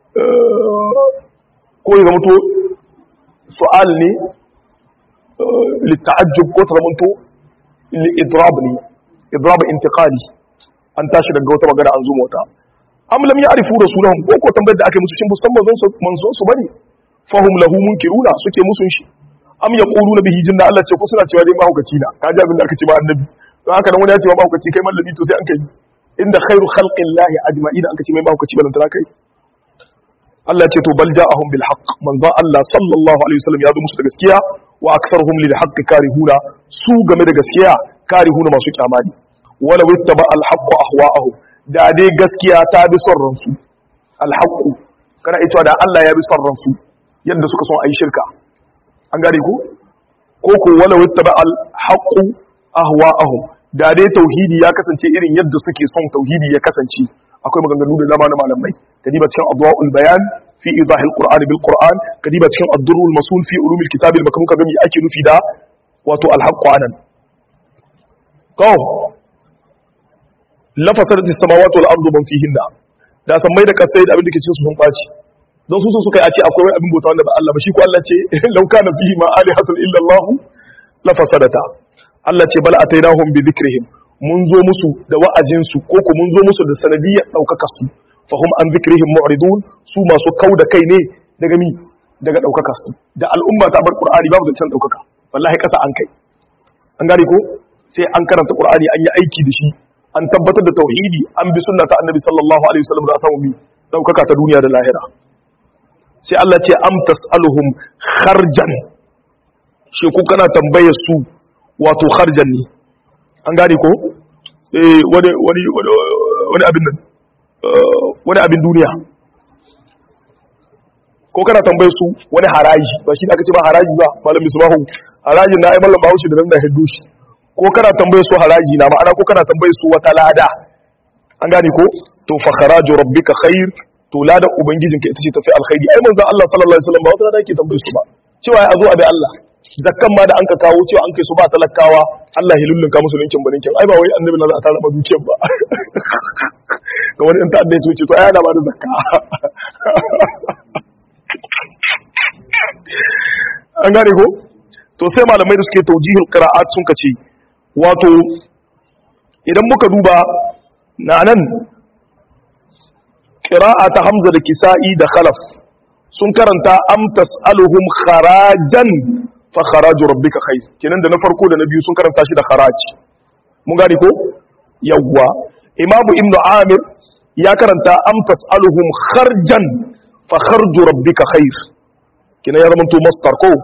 ko ya zamanto su'al ne litta'ajjub ko ta zamanto idrab ne idrab intiqali an tashi daga wata magana an zo mota am lam ya'rifu rasulahum ko ko tambayar da aka musu shin musamman zan su manzo su bane fahum lahu munkiruna suke musun shi am yaquluna bihi jinna Allah ce ko suna cewa dai mahaukaci na kaji abin da aka ce ba annabi don haka nan wani ya ce ba mahaukaci kai mallami to sai an kai inda khairu khalqillahi ajma'ina an ka ce mai mahaukaci ba lantana kai Allah ce to bal ja'ahum bil haqq manzo Allah sallallahu alaihi wasallam ya zo musu da gaskiya wa aktharuhum lil haqq karihuna su game da gaskiya karihuna masu kyamani wala wittaba al haqq ahwa'ahum da dai gaskiya ta bi son ransu al haqq kana ita da Allah ya bi son ransu yadda suka son ayi shirka an gane ku ko ko wala wittaba al haqq ahwa'ahum da dai tauhidi ya kasance irin yadda suke son tauhidi ya kasance akwai maganganu da dama na malamai kadiba cikin adwaul bayan fi idahil qur'an bil qur'an kadiba cikin ad-durrul masul fi ulumil kitab al maknun kaga me ake nufi da wato al-haqq anan ko lafasarat as-samawati wal ardu man fihinna da san mai da kasai da abin da ke cikin su sun baci don su suka yi a ce akwai abin bauta wanda ba Allah ba shi ko Allah ce law kana fihi ma alihatun illa Allah la fasadata Allah ce bal atainahum bi dhikrihim mun zo musu da wa'azinsu ko ku mun zo musu da sanadiyyar ɗaukaka su fahim an zikrihim mu'ridun su masu kau da kai ne daga mi daga ɗaukaka su da al'umma ta bar qur'ani babu zancen ɗaukaka wallahi ƙasa an kai an gane ko sai an karanta qur'ani an yi aiki da shi an tabbatar da tauhidi an bi sunna ta annabi sallallahu alaihi wasallam da a samu mi ɗaukaka ta duniya da lahira sai Allah ce am tas'aluhum kharjan shi ku kana tambayar su wato kharjan ne an gane ko wani wani wani abin nan wani abin duniya ko kana tambaye su wani haraji ba shi da aka ce ba haraji ba malam misbahu harajin na ai mallam bahaushe da nan da hiddo shi ko kana tambaye su haraji na ma'ana ko kana tambaye su wata lada an gane ko to fa kharaju rabbika khair to lada ubangijinka ita ce tafi alkhairi ai manzo Allah sallallahu alaihi wasallam ba wata lada yake tambaye su ba cewa ya zo a bi Allah zakkan ma da an ka kawo cewa an kai su ba talakawa Allah ya lullunka musu linkin baninkin ai ba wai annabi na za a tara ma dukiyar ba ga wani in ta'adda ya ce to ai ana ba da zakka an gane ko to sai malamai da suke taujihul qira'at sun kace wato idan muka duba na nan qira'a ta hamza da kisa'i da khalaf sun karanta am tas'aluhum kharajan fa kharaju rabbika khair kenan da na farko da na biyu sun karanta shi da kharaj mun gane ko yawwa imamu ibnu amir ya karanta am tasaluhum kharjan fa kharju rabbika khair kenan ya zama to masdar ko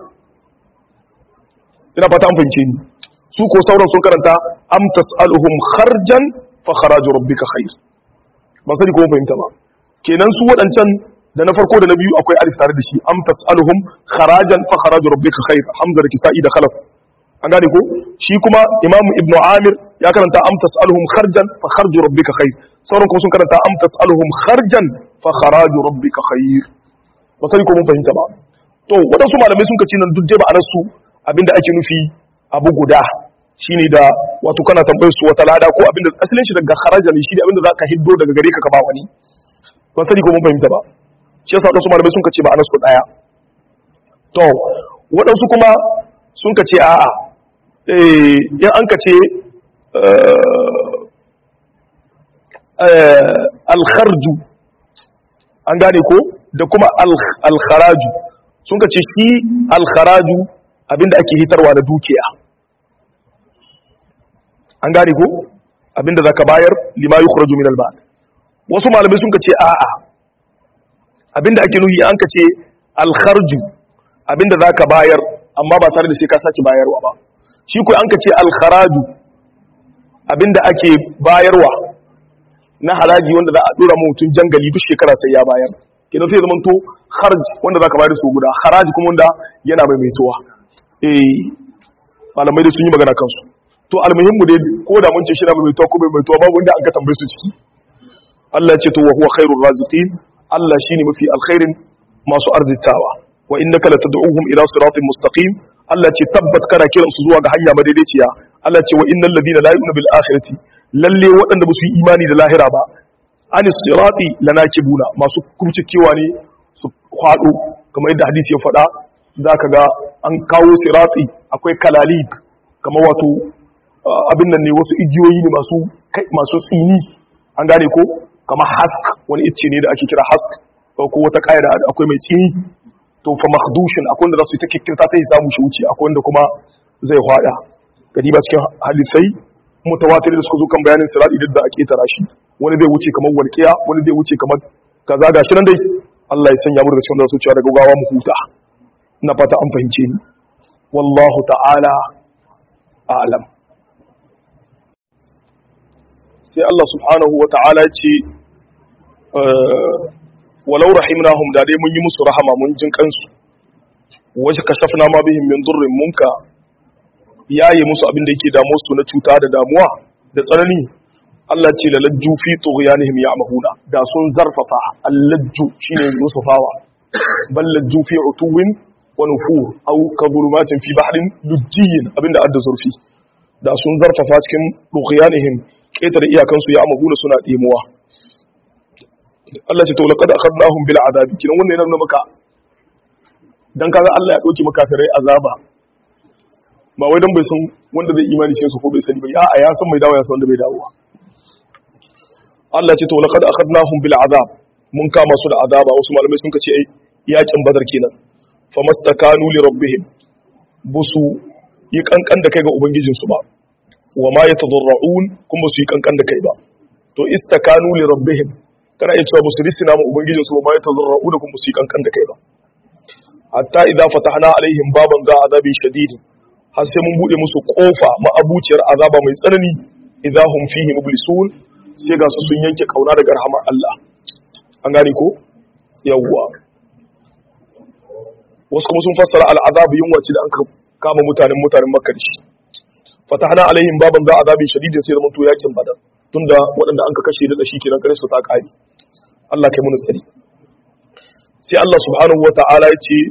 ina fata an fahimce ni su ko sauran sun karanta am tasaluhum kharjan fa kharaju rabbika khair ba sani ko mun fahimta ba kenan su wadancan da na farko da na biyu akwai alif tare da shi am tasaluhum kharajan fa kharaju rabbika khair hamza da kisa'i da khalaf an gane ko shi kuma imam ibnu amir ya karanta am tasaluhum kharjan fa kharju rabbika khair sauran kuma sun karanta am tasaluhum kharjan fa kharaju rabbika khair ba sai ko mun fahimta ba to wadansu malamai sun kace nan duk dai ba su abinda ake nufi abu guda shine da wato kana tambayar su wata lada ko abinda asalin shi daga kharaja ne shi ne abinda zaka hiddo daga gare ka ka ba wani ba sai ko mun fahimta ba shi yasa wadansu malamai sun kace ba su daya to wadansu kuma sun kace a'a in an ka ce alkharju an gane ko da kuma alkharaju sun ka ce shi alkharaju abinda ake hitarwa na dukiya an gane ko abinda za ka bayar lima yi kuraju min alba wasu malamai sun ka ce a'a abinda ake nuhi an ka ce alkharju abinda za ka bayar amma ba tare da sai ka sake bayarwa ba shi ko an ka ce alkharaju abinda ake bayarwa na haraji wanda za a dora mutum jangali duk shekara sai ya bayar kenan sai zaman to harj wanda zaka bayar su guda haraji kuma wanda yana mai maitowa eh malamai da sun yi magana kansu to almuhimmu dai ko da mun ce shi na mai maitowa ko mai maitowa babu wanda an ka tambaye su ciki Allah ya ce to wa huwa khairur raziqin Allah shine mafi alkhairin masu arzitawa wa innaka latad'uhum ila siratin mustaqim Allah ce tabbat kana kiransu zuwa ga hanya madaidaiciya Allah ce wa innal ladina la yu'minu bil akhirati lalle waɗanda ba su yi imani da lahira ba anis sirati lanakibuna masu kurcikewa ne su kwado kamar yadda hadisi ya faɗa zaka ga an kawo sirati akwai kalalib kamar wato abin nan ne wasu igiyoyi ne masu masu tsini an gane ko kamar hask wani icce ne da ake kira hask ko wata ƙayar akwai mai tsini to fa makhdushin akwai wanda za su yi ta kikkirta ta yi samu shi wuce akwai wanda kuma zai hwada gadi ba cikin hadisai mutawatir da suka zo kan bayanin sirati duk da ake tara shi wani zai wuce kamar walqiya wani zai wuce kamar kaza gashi nan dai Allah ya sanya mu daga cikin da su cewa daga gawa mu huta ina fata an fahimce ni wallahu ta'ala a'lam sai Allah subhanahu wa ta'ala ce walau rahimnahum da dai mun yi musu rahama mun jin kansu waje kashafna ma bihim min durrin munka yayi musu abin da yake damu su na cuta da damuwa da tsanani Allah ce lalajju fi tughyanihim ya'mahuna da sun zarfafa allajju shine yusufawa bal lajju fi utuwin wa nufur aw ka zulumatin fi bahrin lujjiyin abinda adda zurfi da sun zarfafa cikin tughyanihim ketare iyakansu ya'mahuna suna demuwa Allah ce to laqad akhadnahum bil azabi kinan wannan yana nuna maka dan kaga Allah ya dauki maka tarai azaba ba wai dan bai san wanda zai imani cikin su ko bai sani ba ya ya san mai dawo ya san wanda bai dawo Allah ce to laqad akhadnahum bil azab mun kama su da azaba wasu malamai sun kace ai yakin badar kenan famastakanu li rabbihim busu yi kankan da kai ga ubangijin su ba wa ma yatadarrun kuma su yi kankan da kai ba to istakanu li rabbihim kana iya cewa musu risina ma ubangijin su ma ya tazarra'u da kuma su yi kankan da kai ba hatta idza fatahna alaihim baban za azabin shadid har sai mun bude musu kofa ma'abuciyar azaba mai tsanani idza hum fihi mublisun sai ga su sun yanke kauna daga rahmar Allah an gane ko yawwa wasu kuma sun fassara al'azabu yunwa ce da an kama mutanen mutanen makka da shi fatahna alaihim baban za azabin shadid sai zaman to yakin badar tunda waɗanda an ka kashe da shi kenan kare su ta ƙari Allah kai mun tsari sai Allah subhanahu wata'ala ya ce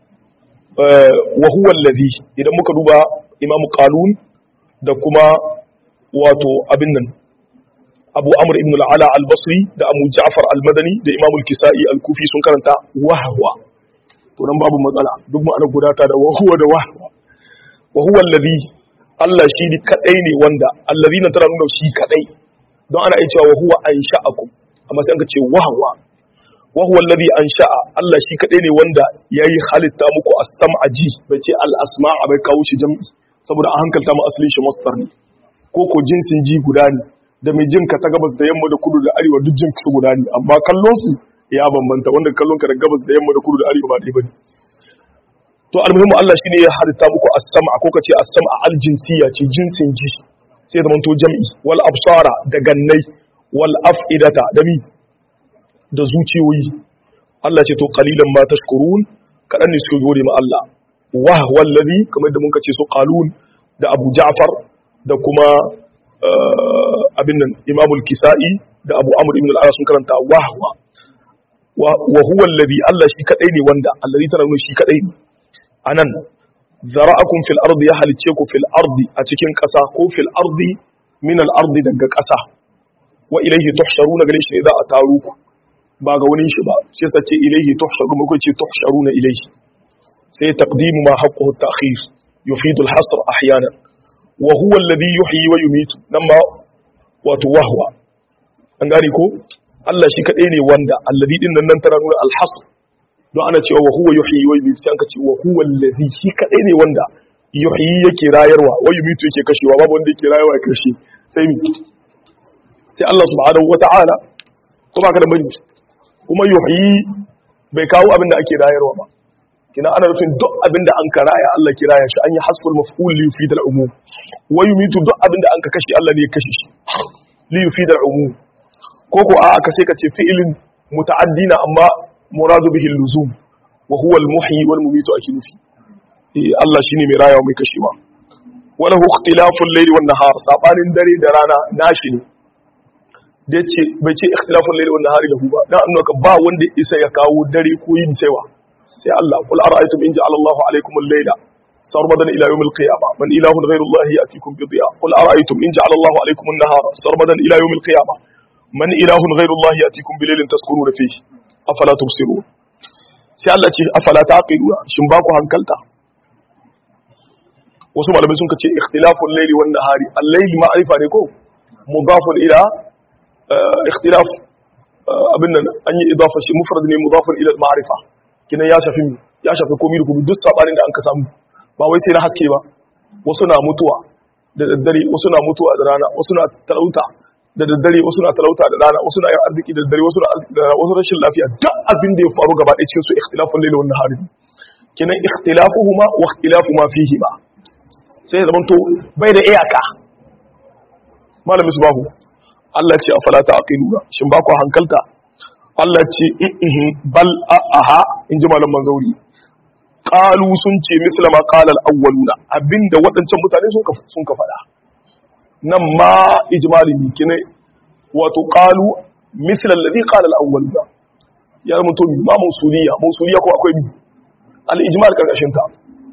wa huwa allazi idan muka duba Imam Qalun da kuma wato abin nan Abu Amr ibn al-Ala al-Basri da Abu Ja'far al-Madani da Imam al-Kisa'i al-Kufi sun karanta wahwa to nan babu matsala duk mu ana gudata da wahwa da wahwa wa huwa allazi Allah shi ne kadai ne wanda allazina tana nuna shi kadai don ana iya cewa wa huwa ansha'akum amma sai an ce wahwa wa huwa alladhi ansha'a Allah shi kadai ne wanda yayi halitta muku as-sam'a ji bai ce al-asma'a bai kawo shi jam'i saboda an hankalta mu asalin shi masdar ne ko ko jinsin ji guda ne da mai jinka ta gabas da yamma da kudu da arewa duk jinka su guda ne amma kallon su ya bambanta wanda kallon ka da gabas da yamma da kudu da arewa ba dai bane to almuhimmu Allah shine ya halitta muku as-sam'a ko kace as-sam'a al-jinsiyya ce jinsin ji sai da manto jam'i wal absara da gannai wal af'idata da mi da zuciyoyi Allah ce to qalilan ma tashkurun kadan ne suke gode ma Allah wa wallazi kamar da muka ce su qalun da Abu Ja'far da kuma abin nan Imam al-Kisa'i da Abu Amr ibn al-Ala sun karanta wahwa wa huwa allazi Allah shi kadai ne wanda allazi tana nuna shi kadai ne anan zara'akum fil ardi ya halice ku fil ardi a cikin ƙasa ko fil ardi min al ardi daga ƙasa wa ilayhi tuhsharuna gare shi za a taru ku ba ga wani shi ba sai sa ce ilayhi tuhsharuna ko ce tuhsharuna ilayhi sai taqdimu ma haqquhu at-ta'khir yufidu al hasr ahyanan wa huwa alladhi yuhyi wa yumitu nan ma wato wahwa an gane ko Allah shi kadai ne wanda alladhi din nan nan tana nuna al hasr don ana cewa wa huwa yuhyi wa yumiitu sai an ka ce wa huwa allazi shi kadai ne wanda yuhyi yake rayarwa wa yumiitu yake kashewa babu wanda yake rayarwa ya kashe sai mi sai Allah subhanahu wata'ala ko ba ka da bani kuma yuhyi bai kawo abin da ake rayarwa ba kina ana nufin duk abin da an karaya Allah kiraya shi an yi hasful maf'ul li yufid al-umum wa yumitu duk abin da an ka kashe Allah ne ya kashe shi li yufid al-umum ko ko a ka sai ka ce fi'ilin muta'addina amma muradu bihi al-luzum wa huwa al-muhyi wal mumitu akinufi eh Allah shine mai rayawa mai kashewa wala hu ikhtilaful layli wan nahar sabanin dare da rana nashi ne da yace bai ce ikhtilaful layli wan nahari lahu ba dan annaka ba wanda isa ya kawo dare ko yin saiwa sai Allah qul ara'aytum in ja'ala Allahu alaykum al-layla sarmadan ila yawm al-qiyamah man ilahun ghayru Allah ya'tikum bi dhiya qul ara'aytum in ja'ala Allahu alaykum an-nahara sarmadan ila yawm al-qiyamah man ilahun ghayru Allah ya'tikum bi laylin taskununa fihi afala tubsirun sai Allah ce afala taqiluna shin ba ku hankalta wasu malamai sun kace ikhtilaful layli wan nahari al-layli ma'rifa ne ko mudafun ila ikhtilaf abin nan an yi idafa shi mufrad ne mudafun ila al-ma'rifa kinan ya shafi ya shafi komai da komai duk sabanin da an ka samu ba wai sai na haske ba wasu na mutuwa da daddare wasu na mutuwa da rana wasu na talauta da daddare wasu na talauta da rana wasu na yin arziki da daddare wasu na arziki da rana wasu rashin lafiya duk abin da ya faru gaba ɗaya cikin su ikhtilafun layli wan nahari kinan ikhtilafuhuma wa ikhtilafu ma fihima sai zaman to bai da iyaka malamin su babu Allah ce a falata a ƙilura shin ba ku hankalta Allah ce bal aha in ji malam manzauri ƙalu sun ce misla ma ƙalal awwaluna abinda waɗancan mutane sun ka faɗa nan ma ijmali ne kine wato ƙalu misla alladhi ƙalal awwaluna ya zama to ma mausuliya mausuliya ko akwai mi al ijmal karkashin ta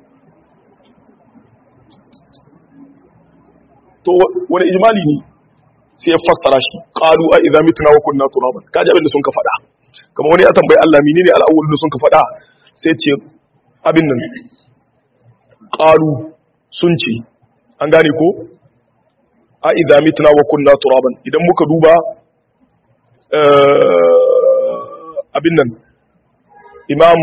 to wani ijmali ne sai ya fassara shi qalu a idza mitna wa kunna turaban kaji abin da sun ka faɗa kamar wani ya tambayi Allah menene al-awwal da sun ka faɗa sai ce abin nan qalu sun ce an gane ko a idza mitna wa kunna turaban idan muka duba abin nan imam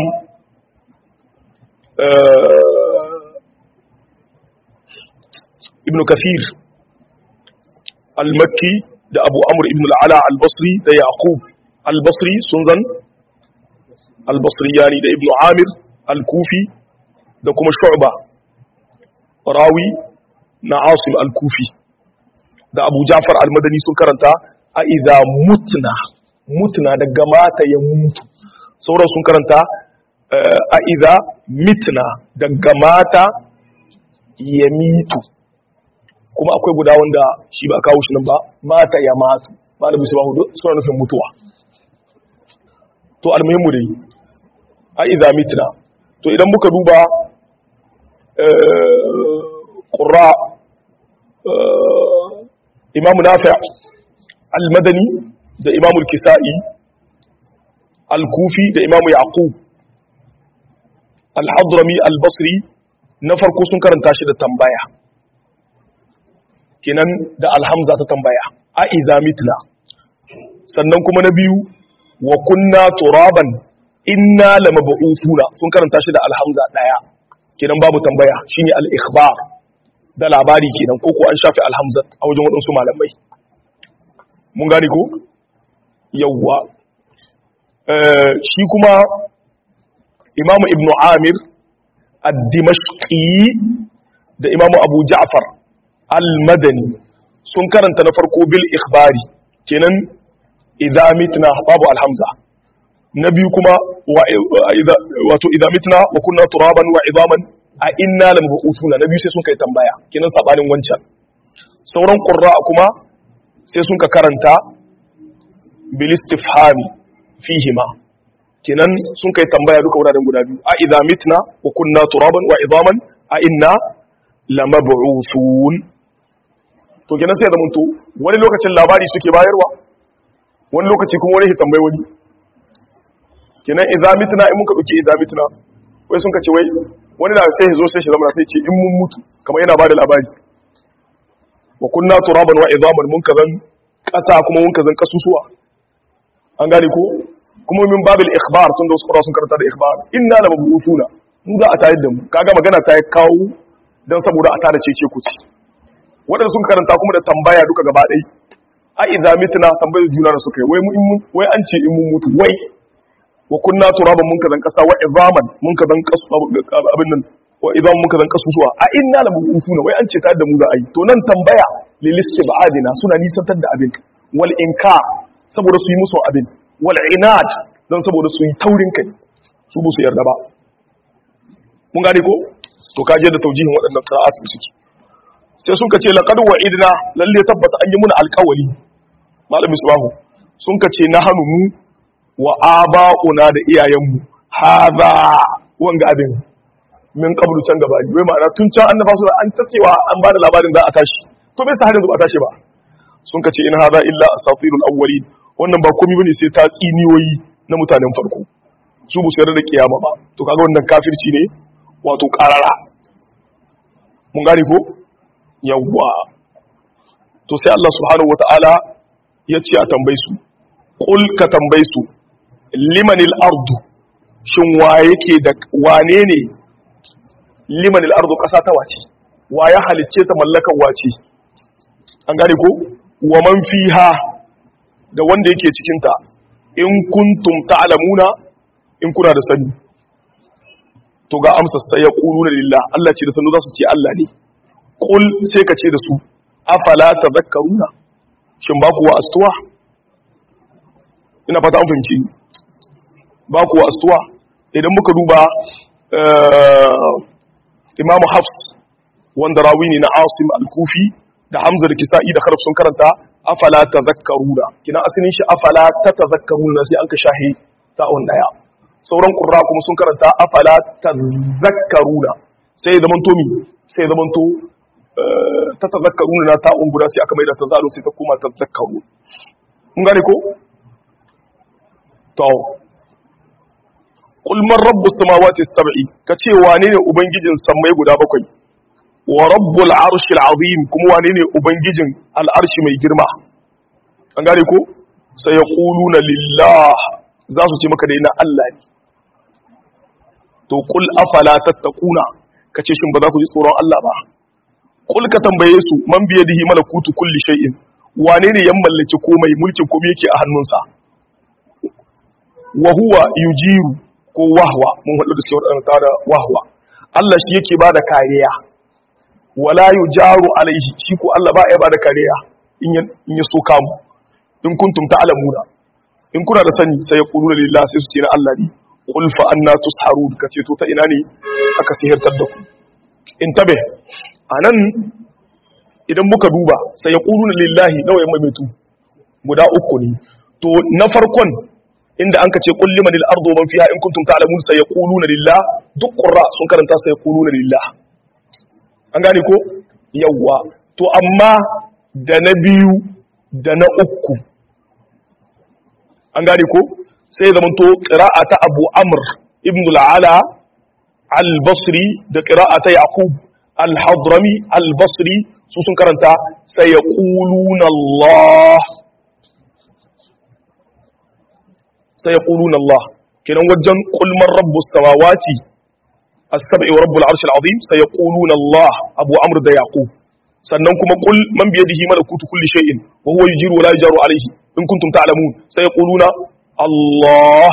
ibn kathir al-makki da abu amur ibn al'ala al-basri da yaqub al-basri sun zan al-basri yani da ibn amir al-kufi da kuma shu'ba rawi na asim al-kufi da abu jafar al-madani sun karanta a idha mutna mutna daga mata ya mutu sauran sun karanta a idha mitna daga mata ya mitu kuma akwai guda wanda shi ba kawo shi nan ba mata ya matu ba da musu ba hudu suna nufin mutuwa to almuhimmu dai a idha mitna to idan muka duba ƙura imamu nafi' al-madani da imamu al-kisa'i al-kufi da imamu yaqub al-hadrami al-basri na farko sun karanta shi da tambaya kenan da alhamza ta tambaya a iza mitna sannan kuma na biyu wa kunna turaban inna lamab'usuna sun karanta shi da alhamza daya kenan babu tambaya shine al-ikhbar da labari kenan ko ko an shafi alhamza a wajen wadansu malamai mun gane ko yawwa shi kuma imamu ibnu amir ad-dimashqi da imamu abu ja'far al-madani sun karanta na farko bil ikhbari kenan idza mitna babu alhamza na biyu kuma wato idza mitna wa kunna turaban wa idaman a inna lam bu'usuna na biyu sai sun kai tambaya kenan sabanin wancan sauran qurra kuma sai sun ka karanta bil istifhami fihima kenan sun kai tambaya duka wuraren guda biyu a idza mitna wa kunna turaban wa idaman a inna lamab'usun to kenan sai da mun to wani lokacin labari suke bayarwa wani lokaci kuma wani tambayi wani kenan idza mitna in muka dauki idza mitna wai sun kace wai wani da sai ya zo sai shi zama sai ce in mun mutu kamar yana bada labari wa kunna turaban wa idaman mun kazan kasa kuma mun kazan kasusuwa an gane ko kuma min babil ikhbar tun da wasu qura sun karanta da ikhbar inna la mabusuna mu za a tayar da mu kaga magana ta kawo dan saboda a tada cece ku ci wadanda sun karanta kuma da tambaya duka gaba ɗaya a idza mitna tambayar juna da suka yi wai wai an ce in mun mutu wai wa kunna turaban mun kazan kasa wa izaman mun kazan kasu abin nan wa izaman mun kazan kasu suwa a inna la mubusuna wai an ce ta da mu za a yi to nan tambaya lil istibadina suna nisantar da abin wal inkar saboda su yi musu abin wal inad dan saboda su yi taurin kai su ba su yarda ba mun gane ko to kaje da taujihin waɗannan qira'at suke sai sun kace laqad wa'idna lalle tabbas an yi muna alƙawari malami subahu sun kace na hanu mu wa aba'una da iyayenmu hadha wanga abin min qablu can gaba ne wai ma'ana tun can annaba su an tacewa an bada labarin za a tashi to bai sa har yanzu ba tashi ba sun kace in hadha illa asatirul awwalin wannan ba komai bane sai ta tsiniyoyi na mutanen farko su bu su yarda da kiyama ba to kaga wannan kafirci ne wato karara mun gane ko yawwa to sai Allah subhanahu wata'ala ya ce a tambayi su ƙul ka tambayi su limanil ardu shin wa yake da wane ne limanil ardu ƙasa ta wace wa ya halicce ta mallakan wace an gane ko wa man fiha da wanda yake cikinta in kuntum ta'lamuna in kuna da sani to ga amsa sai ya quluna lillah Allah ce da sanu za su ce Allah ne qul sai ka ce da su afala tadhakkaruna shin ba ku wa astuwa ina fata an fahimci ba ku wa astuwa idan muka duba Imam Hafs wanda rawi ne na Asim al-Kufi da Hamza da Kisa'i da Kharaf sun karanta afala tadhakkaruna kina asalin shi afala tatadhakkaruna sai an ka shahi ta'un daya sauran ƙurra kuma sun karanta afala ta zakaruna sai zaman to mi sai zaman to ta ta zakaruna na ta'un guda sai aka maida ta zalo sai ta koma ta zakaru mun gane ko? to kulman rabbu samawati sab'i ka ce wane ne ubangijin sammai guda bakwai wa rabbul arshil azim kuma wane ne ubangijin al'arshi mai girma an gane ko sai ya quluna lillah za su ce maka dai na Allah ne to kul afala tattaquna kace shin ba za ku ji tsoron Allah ba kul ka tambaye su man biye dihi malakutu kulli shay'in wane ne ya mallaki komai mulkin komai yake a hannunsa wa huwa yujiru ko wahwa mun hadu da sauran da wahwa Allah shi yake bada kariya wala yujaru alaihi shi ko Allah ba ya bada kariya in ya so kamu in kuntum ta'lamuna in kuna da sani sai ya qulu lillahi sai su ce na Allah ne qul fa anna tusharun kace to ta ina ne aka sihirtar da ku in tabe anan idan muka duba sai ya qulu lillahi nawa ya maimaitu guda uku ne to na farkon inda an kace qul liman al-ardu man fiha in kuntum ta'lamun sai ya quluna lillah duk qurra sun karanta sai ya quluna lillah an gane ko yawwa to amma da na biyu da na uku an gane ko sai zama to ƙira'a ta abu amr ibn al'ala al-basri da ƙira'a ta yaqub al-hadrami al-basri su sun karanta sai ya ƙuluna Allah sai ya ƙuluna Allah kinan wajen ƙulmar rabbu samawati as-sab'i wa rabbul arshil azim sai ya ƙuluna Allah abu amr da yaqub sannan kuma qul man bi yadihi malakutu kulli shay'in wa huwa yujiru wa la yujaru alayhi in kuntum ta'lamun sai yaquluna Allah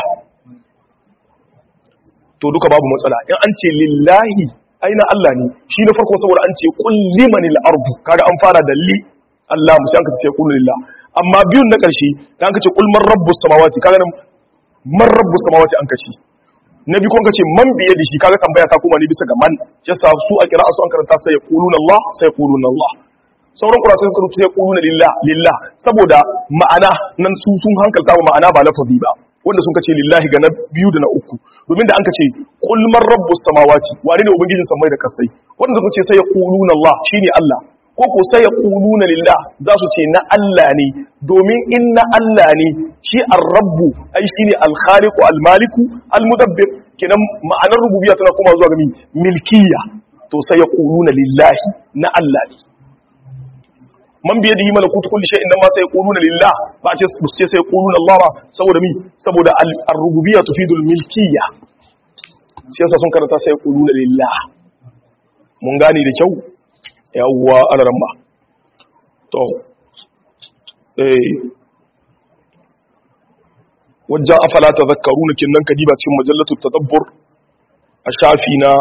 to duka babu matsala in an ce lillahi aina Allah ne shi na farko saboda an ce qul limanil ardu kaga an fara da li Allah mu sai an ka ce qul lillah amma biyun na karshe da an ka ce qul man rabbus samawati kaga nan man rabbus samawati an kace na biyu kun kace man biye da shi kaga tambaya ta kuma ne bisa ga man yasa su a kira su an karanta sai yaquluna Allah sai yaquluna Allah sauran kura sun karuta sai yaquluna lillah lillah saboda ma'ana nan su sun hankalta wa ma'ana ba lafazi ba wanda sun kace lillahi ga na biyu da na uku domin da an kace qul man rabbus samawati wane ne ubangijin samai da kasai wanda sun ce sai yaquluna Allah shine Allah ko ko sai yaquluna lillah za su ce na Allah ne domin in na Allah ne shi ar-rabbu ai shine al-khaliqu al-maliku al-mudabbir kenan ma'anar rububiyya tana kuma zuwa ga milkiyya to sai yaquluna lillahi na Allah ne man biye da yi malakutu kulli shay'in nan ma sai yaquluna lillah ba ce su ce sai yaquluna Allah ba saboda mi saboda ar-rububiyya tufidu al-milkiyya shi yasa sun karanta sai yaquluna lillah mun gane da kyau yawwa alaramma to eh wajen afala tadhakkaruna kinnan kadiba cikin majallatu tadabbur a shafi na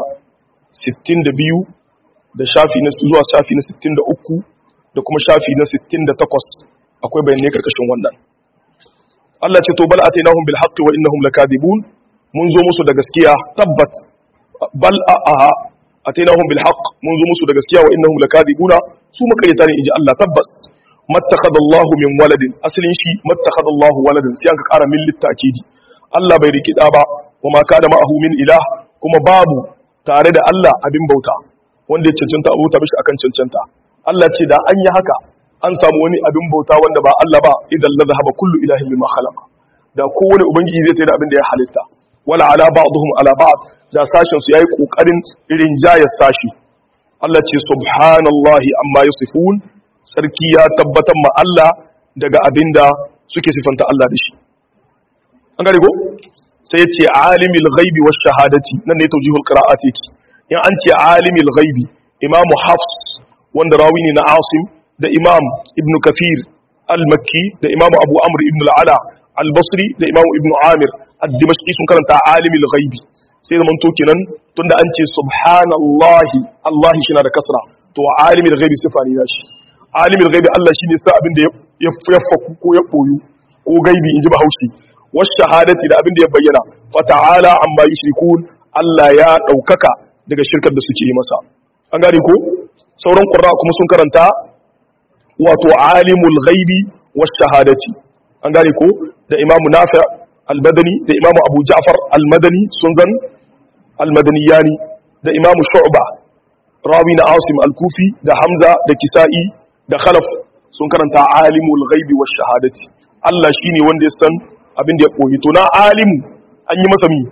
62 da shafi na zuwa shafi na 63 da kuma shafi na 68 akwai bayanai karkashin wannan Allah ce to bal atainahum bil haqqi wa innahum lakadibun mun zo musu da gaskiya tabbat bal aha atainahum bil haqq mun zo musu da gaskiya wa innahum lakadibuna su makaryata ne inji Allah tabbas mattakhadallahu min waladin asalin shi mattakhadallahu waladin sai aka kara min littakidi Allah bai riki da ba wa ma kana ma'ahu min ilah kuma babu tare da Allah abin bauta wanda ya cancanta abota bishi akan cancanta Allah ce da an yi haka an samu wani abin bauta wanda ba Allah ba idan la zahaba kullu ilahin bima khalaqa da kowane ubangiji zai tsaye da abin da ya halitta wala ala ba'dhum ala ba'd da sashin su yayi kokarin irin jayar sashi Allah ce subhanallahi amma yusifun sarki ya tabbatar ma Allah daga abinda suke sifanta Allah da shi an gane ko sai ce alimul ghaibi wash shahadati nan ne tawjihul qira'ati yake in an ce alimul ghaibi imamu hafs wanda rawi ne na asim da imam ibn kafir al-makki da imam abu amr ibn al-ala al-basri da imam ibn amir ad-dimashqi sun karanta alimul ghaibi sai zaman to kenan tunda an ce subhanallahi Allah shi na da kasra to alimul ghaibi sifa ne shi alimul ghaibi Allah shine sa abin da ya faku ko ya boyu ko gaibi inji bahaushe was shahadati da abin da ya bayyana fa ta'ala amma yushrikun Allah ya daukaka daga shirkar da suke yi masa an gane ko sauran qurra kuma sun karanta wato alimul ghaibi was shahadati an gane ko da imamu nafi' al-madani da imamu abu ja'far al-madani sun zan al-madaniyani da imamu shu'ba rawi na asim al-kufi da hamza da kisa'i da khalaf sun karanta alimul ghaibi was shahadati Allah shine wanda ya san abin da ya koyi to na alimu an yi masa mi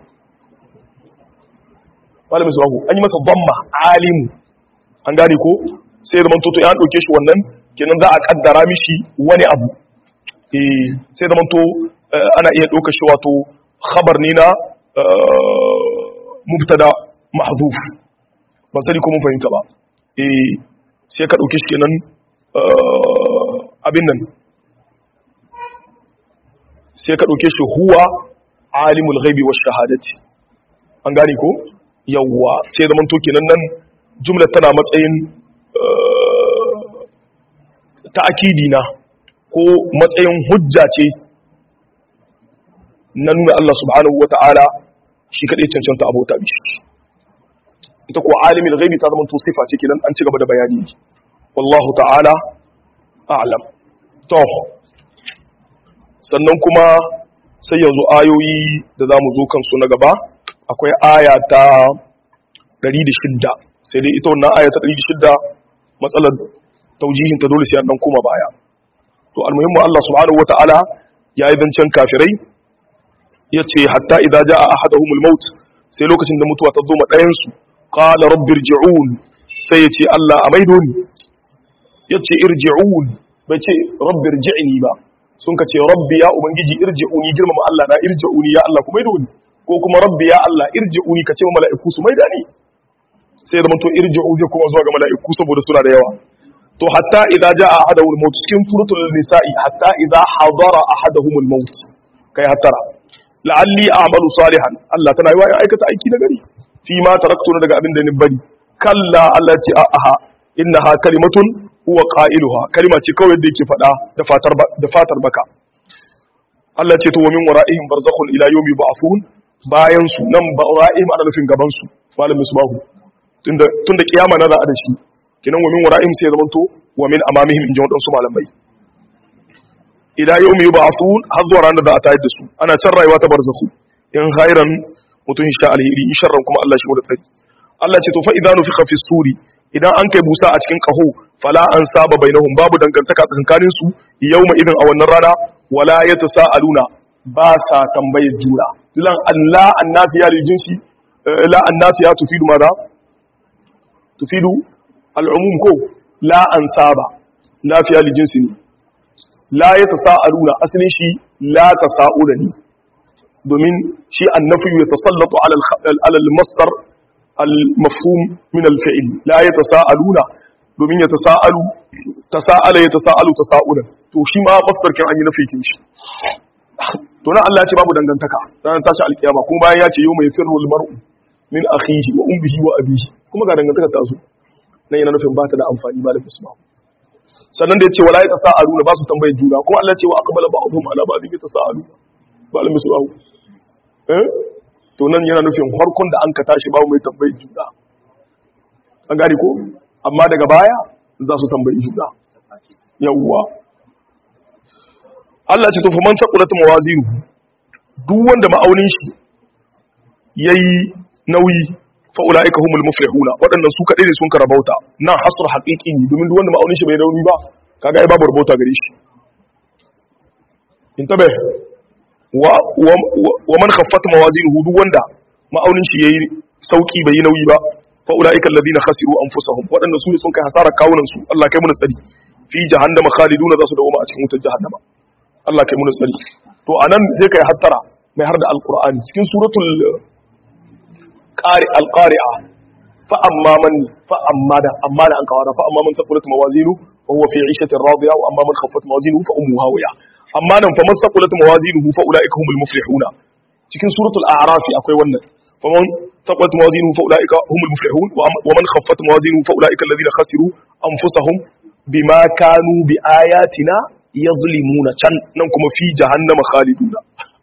malamin surahu an yi masa dhamma alimu an gane ko sai zaman to ya dauke shi wannan kenan za a kaddara mishi wani abu eh sai zaman to ana iya dauka shi wato khabar ne na mubtada mahzuf ban sani ko mun fahimta ba eh sai ka dauke shi kenan abin nan sai ka dauke shi huwa alimul ghaibi wash shahadati an gane ko yawwa sai zaman to kenan nan jumla tana matsayin ta'akidi na ko matsayin hujja ce na nuna Allah subhanahu wata'ala shi kadai cancanta abota bishi ita ko alimul ghaibi ta zama to sifa ce kenan an ci gaba da bayani wallahu ta'ala a'lam to sannan kuma sai yanzu ayoyi da zamu zo kansu na gaba akwai aya ta 106 sai dai ita wannan aya ta 106 matsalar taujihin ta dole sai an dan koma baya to almuhimmu Allah subhanahu wataala yayi zancen kafirai yace hatta idza jaa ahaduhumul maut sai lokacin da mutuwa ta zo ma ɗayan su qala rabbirji'un sai yace Allah a maido ni yace irji'un bai ce rabbirji'ni ba sun ka ce rabbi ya ubangiji irji'uni girmama Allah na irji'uni ya Allah ku maido ni ko kuma rabbi ya Allah irji'uni ka ce ma mala'iku su maida ni sai da to irji'u zai kuma zuwa ga mala'iku saboda suna da yawa to hatta idza jaa ahaduhumul maut cikin suratul nisa'i hatta idza hadara ahaduhumul maut kai hattara la'alli a'malu salihan Allah tana yi wa aikata aiki na gari fi ma taraktu daga abin da ni bari kalla Allah ce a'a innaha kalimatun huwa qailuha kalima ce kawai da yake fada da fatar da fatar baka Allah ce to wa min wara'ihim barzakhun ila yawmi ba'thun bayan su nan wara'ihim ana nufin gaban su malamin subahu tunda tunda kiyama na za a da shi kinan wa min wara'ihim sai zaman to wa min amamihim in ji wadansu malamai ila yawmi yub'athun har zuwa ranar da a tayar da su ana can rayuwa ta barzakhu in khairan mutun sha alheri in sharran kuma Allah shi mu da tsari Allah ce to fa idza nufiqa fi suri idan an kai busa a cikin kaho fala an saba bainahum babu dangantaka tsakanin su yawma idan a wannan rana wala yatasaaluna ba sa tambayar juna lan Allah annafiya lil jinsi la annafiya tufidu madha tufidu al'umum ko la an saba lafiya lil jinsi ne la yatasaaluna asalin shi la tasaaluni domin shi annafi yatasallatu ala al-masdar al-mafhum min al-fi'l la yatasaaluna domin yatasaalu tasaala yatasaalu tasaulan to shi ma masdar kan an yi nafi kin shi to nan Allah ya ce babu dangantaka ranar tashi alkiyama kuma bayan ya ce yau mai firrul mar'u min akhihi wa ummihi wa abihi kuma ga dangantaka ta zo nan yana nufin ba ta da amfani ba da musulma sannan da ya ce wala ya tasa'alu ba su tambayar juna kuma Allah ya ce wa aqbala ba'dhum ala ba'dhin yatasaalu ba da musulma eh to nan yana nufin harkon da an ka tashi babu mai tambayar juna an gane ko amma daga baya za su tambayi juna yawwa Allah ce to fa man saqulat mawazinu duk wanda ma'aunin shi yayi nauyi fa ulaika humul muflihuna wadannan su kadai ne sun karabauta nan hasr haqiqi ne domin duk wanda ma'aunin shi bai nauyi ba kaga ai babu rabauta gare shi intabe wa wa man khaffat mawazinuhu duk wanda ma'aunin shi yayi sauki bai yi nauyi ba fa ulaika alladhina khasiru anfusahum wadannan su ne sun kai hasara kawunan su Allah kai mu tsari fi jahannama khaliduna za su dawo a cikin wutar jahannama Allah kai muna tsari to anan sai kai hattara mai har da alqur'ani cikin suratul qari alqari'a fa amma man fa amma da amma da an kawara fa amma man taqulat mawazinu fa huwa fi 'ishatin radiya wa amma man khaffat mawazinuhu fa ummuhu hawiya amma nan fa man taqulat mawazinuhu fa ulaika humul muflihuna cikin suratul a'raf akwai wannan fa man taqulat mawazinuhu fa ulaika humul muflihun wa man khaffat mawazinuhu fa ulaika alladhina khasiru anfusahum bima kanu bi ayatina yazlimuna can nan kuma fi jahannama khaliduna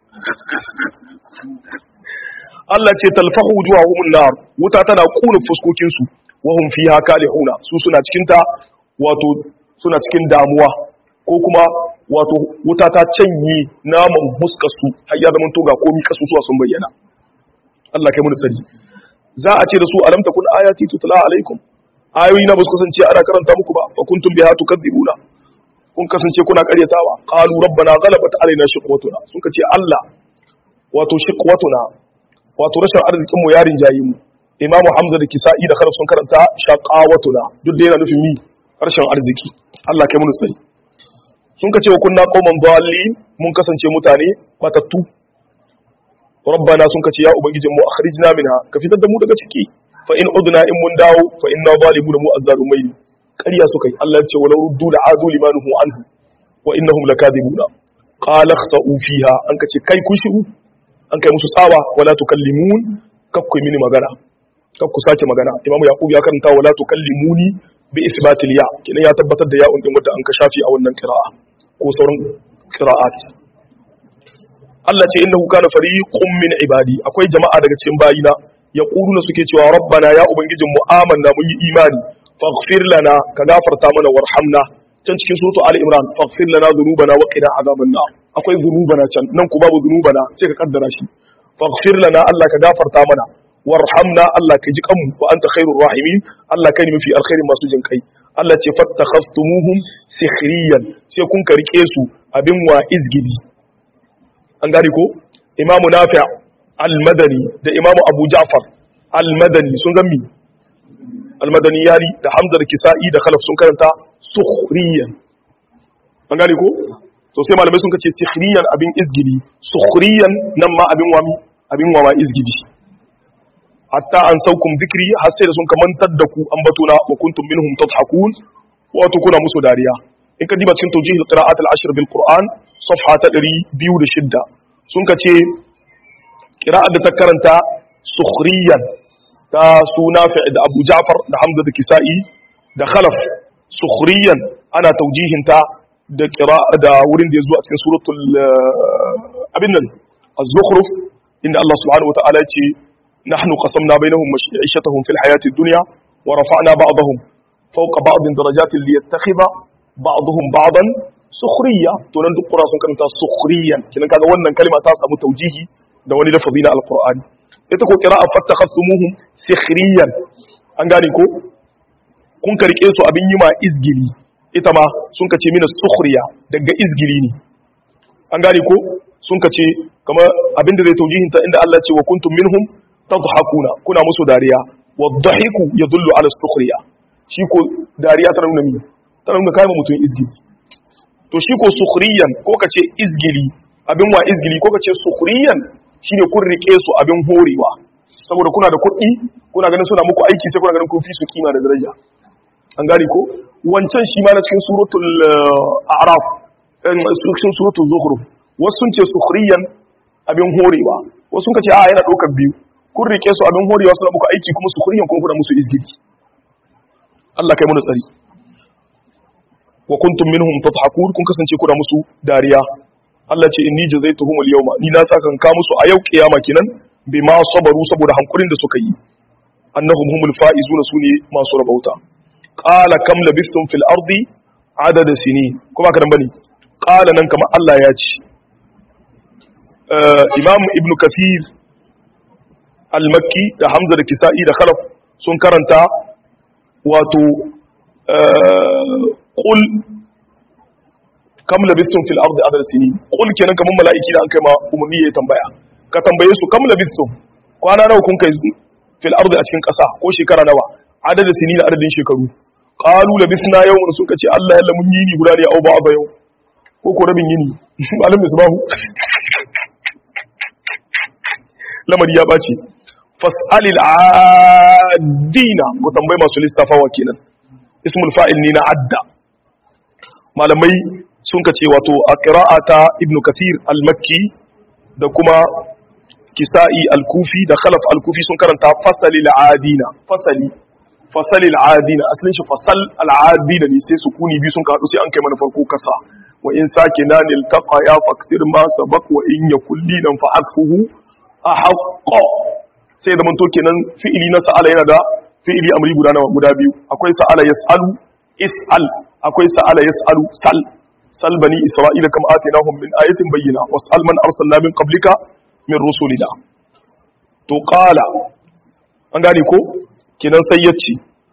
Allah ce talfahu wujuhahum nar wuta tana kuna fuskokin su wa hum fiha kalihuna su suna cikin ta wato suna cikin damuwa ko kuma wato wuta ta canye naman huskar su har ya zama to ga komi kasusuwa sun bayyana Allah kai mu tsari za a ce da su alam takun ayati tutla alaikum ayoyi na ba su kasance ana karanta muku ba fa kuntum biha tukadzibuna kun kasance kuna karyatawa qalu rabbana ghalabat alaina shiqwatuna sun kace Allah wato shiqwatuna wato rashin arzikin mu yarin jayi mu imamu hamza da kisa'i da kharaf sun karanta shaqawatuna duk da yana nufin mi rashin arziki Allah kai mu tsari sun kace wa kunna qauman dallin mun kasance mutane matattu rabbana sun kace ya ubangijin mu akhrijna minha ka fitar da mu daga ciki fa in udna in mun dawo fa inna zalimuna mu azzalumai ƙarya suka yi Allah ya ce walau ruddu la adu limanuhu anhu wa innahum lakadibuna qala khsa'u fiha an kace kai kun shiru an kai musu tsawa wala tukallimun kakku mini magana kakku sake magana imamu yaqub ya karanta wala tukallimuni bi isbatil ya kina ya tabbatar da ya'un din wanda an ka shafi a wannan qira'a ko sauran qira'at Allah ce innahu kana fariqun min ibadi akwai jama'a daga cikin bayina yaquluna suke cewa rabbana ya ubangijin mu amanna mun yi imani faghfir lana ka gafarta mana warhamna can cikin suratu ali imran faghfir lana dhunubana wa qina azaban nar akwai dhunubana can nan ku babu dhunubana sai ka kaddara shi faghfir lana Allah ka gafarta mana warhamna Allah ka ji kanmu wa anta khairur rahimin Allah kai ne mafi alkhairin masu jin kai Allah ce fattakhastumuhum sikhriyan sai kun ka rike su abin wa izgili an gane ko imamu nafi' al-madani da imamu abu ja'far al-madani sun zammi al-madani yari da hamza da kisa'i da khalaf sun karanta sukhriyan an gane ko to sai malamai sun kace sikhriyan abin izgili sukhriyan nan ma abin wami abin wama izgili hatta an saukum zikri har sai da sun kamantar da ku ambatuna wa kuntum minhum tadhakun wato kuna musu dariya in ka diba cikin tawjih al-qira'at al-ashr bil qur'an safha ta 206 sun kace qira'at da ta karanta sukhriyan ta suna fi da Abu Ja'far da Hamza da Kisa'i da Khalaf sukhriyan ana tawjihin ta da qira'a da wurin da yazo a cikin suratul abin nan az-zukhruf inda Allah subhanahu wa ta'ala ya ce نحن قسمنا بينهم معيشتهم في الحياة الدنيا ورفعنا بعضهم فوق بعض درجات ليتخذ بعضهم بعضا سخرية تونان duk qura sun karanta sukhriyan kinan kaga wannan kalma ta samu taujihi da wani lafazi na alqur'ani ita ko qira'a fattakhasumuhum sikhriyan an gane ko kun karke su abin yi ma izgili ita ma sun kace mina sukhriya daga izgili ne an gane ko sun kace kamar abinda zai taujihin ta inda Allah ce wa kuntum minhum tadhakuna kuna musu dariya wadhahiku yadullu ala sukhriya shi ko dariya tana nuna mi tana nuna kai mutum izgili to shi ko sukhriyan ko kace izgili abin wa izgili ko kace sukhriyan shine kun rike su abin horewa saboda kuna da kuɗi kuna ganin suna muku aiki sai kuna ganin kun fi su kima da daraja an gane ko wancan shi ma na cikin suratul a'raf cikin suratul zukhruf wasu sun ce sukhriyan abin horewa wasu sun ce a yana ɗaukar biyu kun rike su abin horewa suna muku aiki kuma sukhriyan kuma kuna musu izgiri Allah kai mu tsari wa kuntum minhum tadhakun kun kasance kuna musu dariya Allah ce inni jazaituhum al-yawma ni na saka ka musu a yau kiyama kenan bima sabaru saboda hankurin da suka yi annahum humul faizuna sune masu rabauta qala kam labistum fil ardi adada sini kuma kadan bane qala nan kamar Allah ya ce imam ibn kathir al-makki da hamza da kisa'i da khalaf sun karanta wato qul kam labistum fil ardi adada sini qul kenan kamar mala'iki da an kai ma umarni ya tambaya ka tambaye su kam labistum kwana nawa kun kai fil ardi a cikin ƙasa ko shekara nawa adada sini da adadin shekaru qalu labisna yawman sun kace Allah yalla mun yini guda ne au ba ba yau ko ko rabin yini malam misbahu lamari ya bace fas'alil adina ko tambayi masu listafawa kenan ismul fa'il ne na adda malamai sun kace wato a qira'ata ibnu kathir al-makki da kuma kisa'i al-kufi da khalaf al-kufi sun karanta fasalil adina fasali fasalil adina asalin shi fasal al-adina ne sai sukuni bi sun kaɗu sai an kai mana farko kasa wa in sakina nil taqa ya faksir ma sabaq wa in yakul linan fa asfuhu ahqqa sai da manto kenan fi'ili na sa'ala yana da fi'ili amri guda nawa guda biyu akwai sa'ala yas'alu is'al akwai sa'ala yas'alu sal sal bani isra'ila kam atinahum min ayatin bayyina was'al man arsalna min qablika min rusulina to qala an gane ko kenan sai yace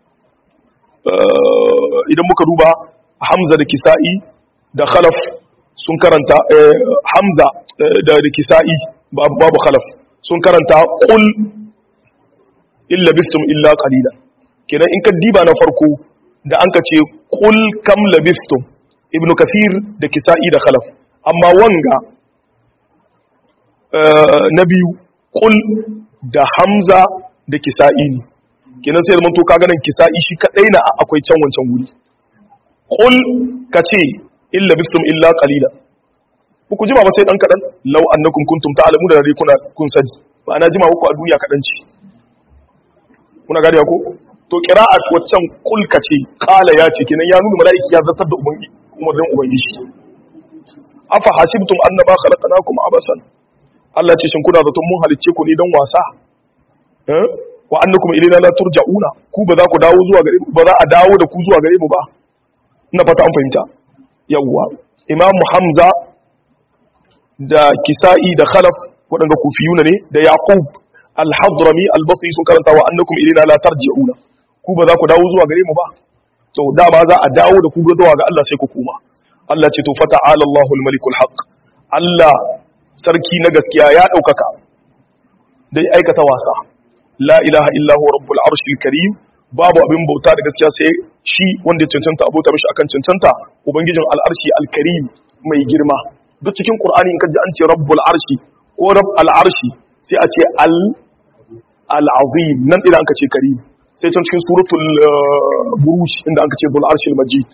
idan muka duba hamza da kisa'i da khalaf sun karanta hamza da kisa'i babu khalaf sun karanta qul illa bistum illa qalila kenan in ka diba na farko da an ka ce qul kam labistum ibnu kathir da kisa'i da khalaf amma wanga na biyu qul da hamza da kisa'i ne kenan sai zaman to ka ganin kisa'i shi kadai na akwai can wancan guri qul kace illa bistum illa qalila ku jima ba sai dan kadan law annakum kuntum ta'lamu da dare kuna kun sani ba ana jima muku a duniya kadan ce kuna gari ko to qira'at waccan kul kace qala ya ce kenan ya nuna malaiki ya zartar da ubangi umarnin ubangiji afa hasibtum annama khalaqnakum abasan Allah ce shin kuna zaton mun halicce ku ne dan wasa eh wa annakum ilayna la turja'una ku ba za ku dawo zuwa gare ba za a dawo da ku zuwa gare mu ba ina fata an fahimta yawwa imam hamza da kisa'i da khalaf waɗanda kufiyuna ne da yaqub al-hadrami al-basri sun karanta wa annakum ilayna la tarji'una ku ba za ku dawo zuwa gare mu ba to dama za a dawo da ku ga zuwa ga Allah sai ku koma Allah ce to fata'ala Allahu al-malik al-haq Allah sarki na gaskiya ya daukaka dai aikata wasa la ilaha illa huwa rabbul arshil karim babu abin bauta da gaskiya sai shi wanda ya cancanta abota mishi akan cancanta ubangijin al-arshi al-karim mai girma duk cikin Qur'ani in kaji an ce Rabbul Arshi ko Rabb al-Arshi sai a ce al al-Azim nan idan aka ce Karim sai can cikin suratul Buruj inda aka ce Dhul Arshil Majid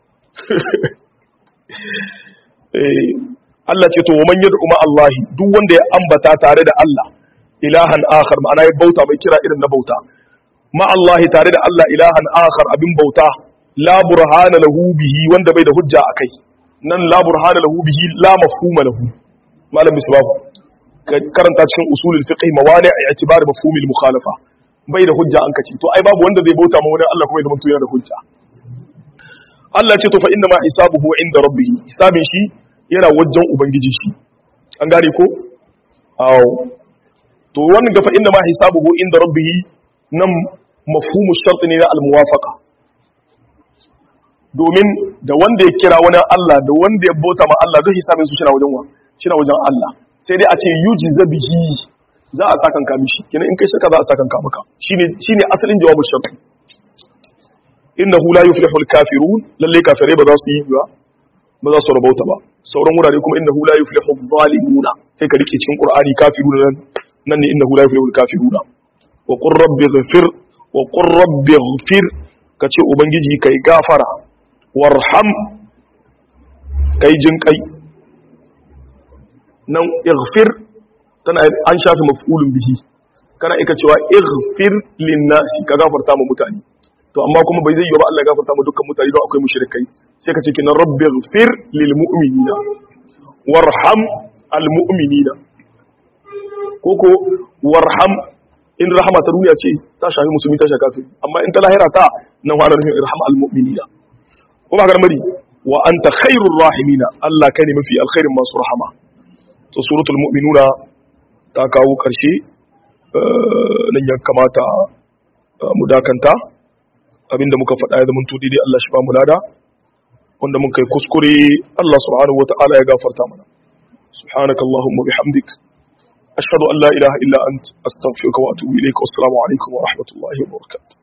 eh Allah ce to man yad'u ma Allah duk wanda ya ambata tare da Allah ilahan akhar ma'ana ya bauta mai kira irin na bauta ma Allah tare da Allah ilahan akhar abin bauta la burhana lahu bihi wanda bai da hujja akai nan la burhana lahu bihi la mafhuma lahu malam misbahu karanta cikin usulul fiqh mawani' i'tibar mafhum al mukhalafa bai da hujja an kace to ai babu wanda zai bauta ma wani Allah kuma ya zama yana da hujja Allah ce to fa inna ma hisabuhu inda rabbih hisabin shi yana wajen ubangiji shi an gane ko aw to wannan ga fa inna ma hisabuhu inda rabbih nan mafhumu shart ne na al muwafaqa domin da wanda ya kira wani Allah da wanda ya bauta ma Allah duk hisabin su shina wajen wa shina wajen Allah sai dai a ce yuji zabihi za a sakan ka mishi kina in kai shirka za a sakan ka maka shine shine asalin jawabin shirk innahu la yuflihu al-kafirun lalle kafirai ba za su yi ba ba za su rabauta ba sauran wurare kuma innahu la yuflihu adh-dhalimuna sai ka rike cikin qur'ani kafiruna nan nan ne innahu la yuflihu al-kafiruna wa qur rabbi ighfir wa qur rabbi ighfir kace ubangiji kai gafara warham kai jin kai nan ighfir tana an shafi maf'ulun bihi kana ika cewa ighfir linnasi ka gafarta ma mutane to amma kuma bai zai yi ba Allah ya gafarta ma dukkan mutane don akwai mushrikai sai ka ce kinan rabbi ighfir lil mu'minina warham al mu'minina koko warham in rahama ta duniya ce ta shafi musulmi ta shafi kafiri amma in ta lahira ta nan wa nufin irham al mu'minina ko ba garmari wa anta khairur rahimina Allah kai ne mafi alkhairin masu rahama to suratul mu'minuna ta kawo karshe nan ya kamata mu dakanta abinda muka faɗa ya zama tudi dai Allah shi ba mu lada wanda mun kai kuskure Allah subhanahu wata'ala ya gafarta mana subhanakallahumma bihamdik ashhadu an la ilaha illa ant astaghfiruka wa atubu ilayka wassalamu alaikum wa rahmatullahi wa barakatuh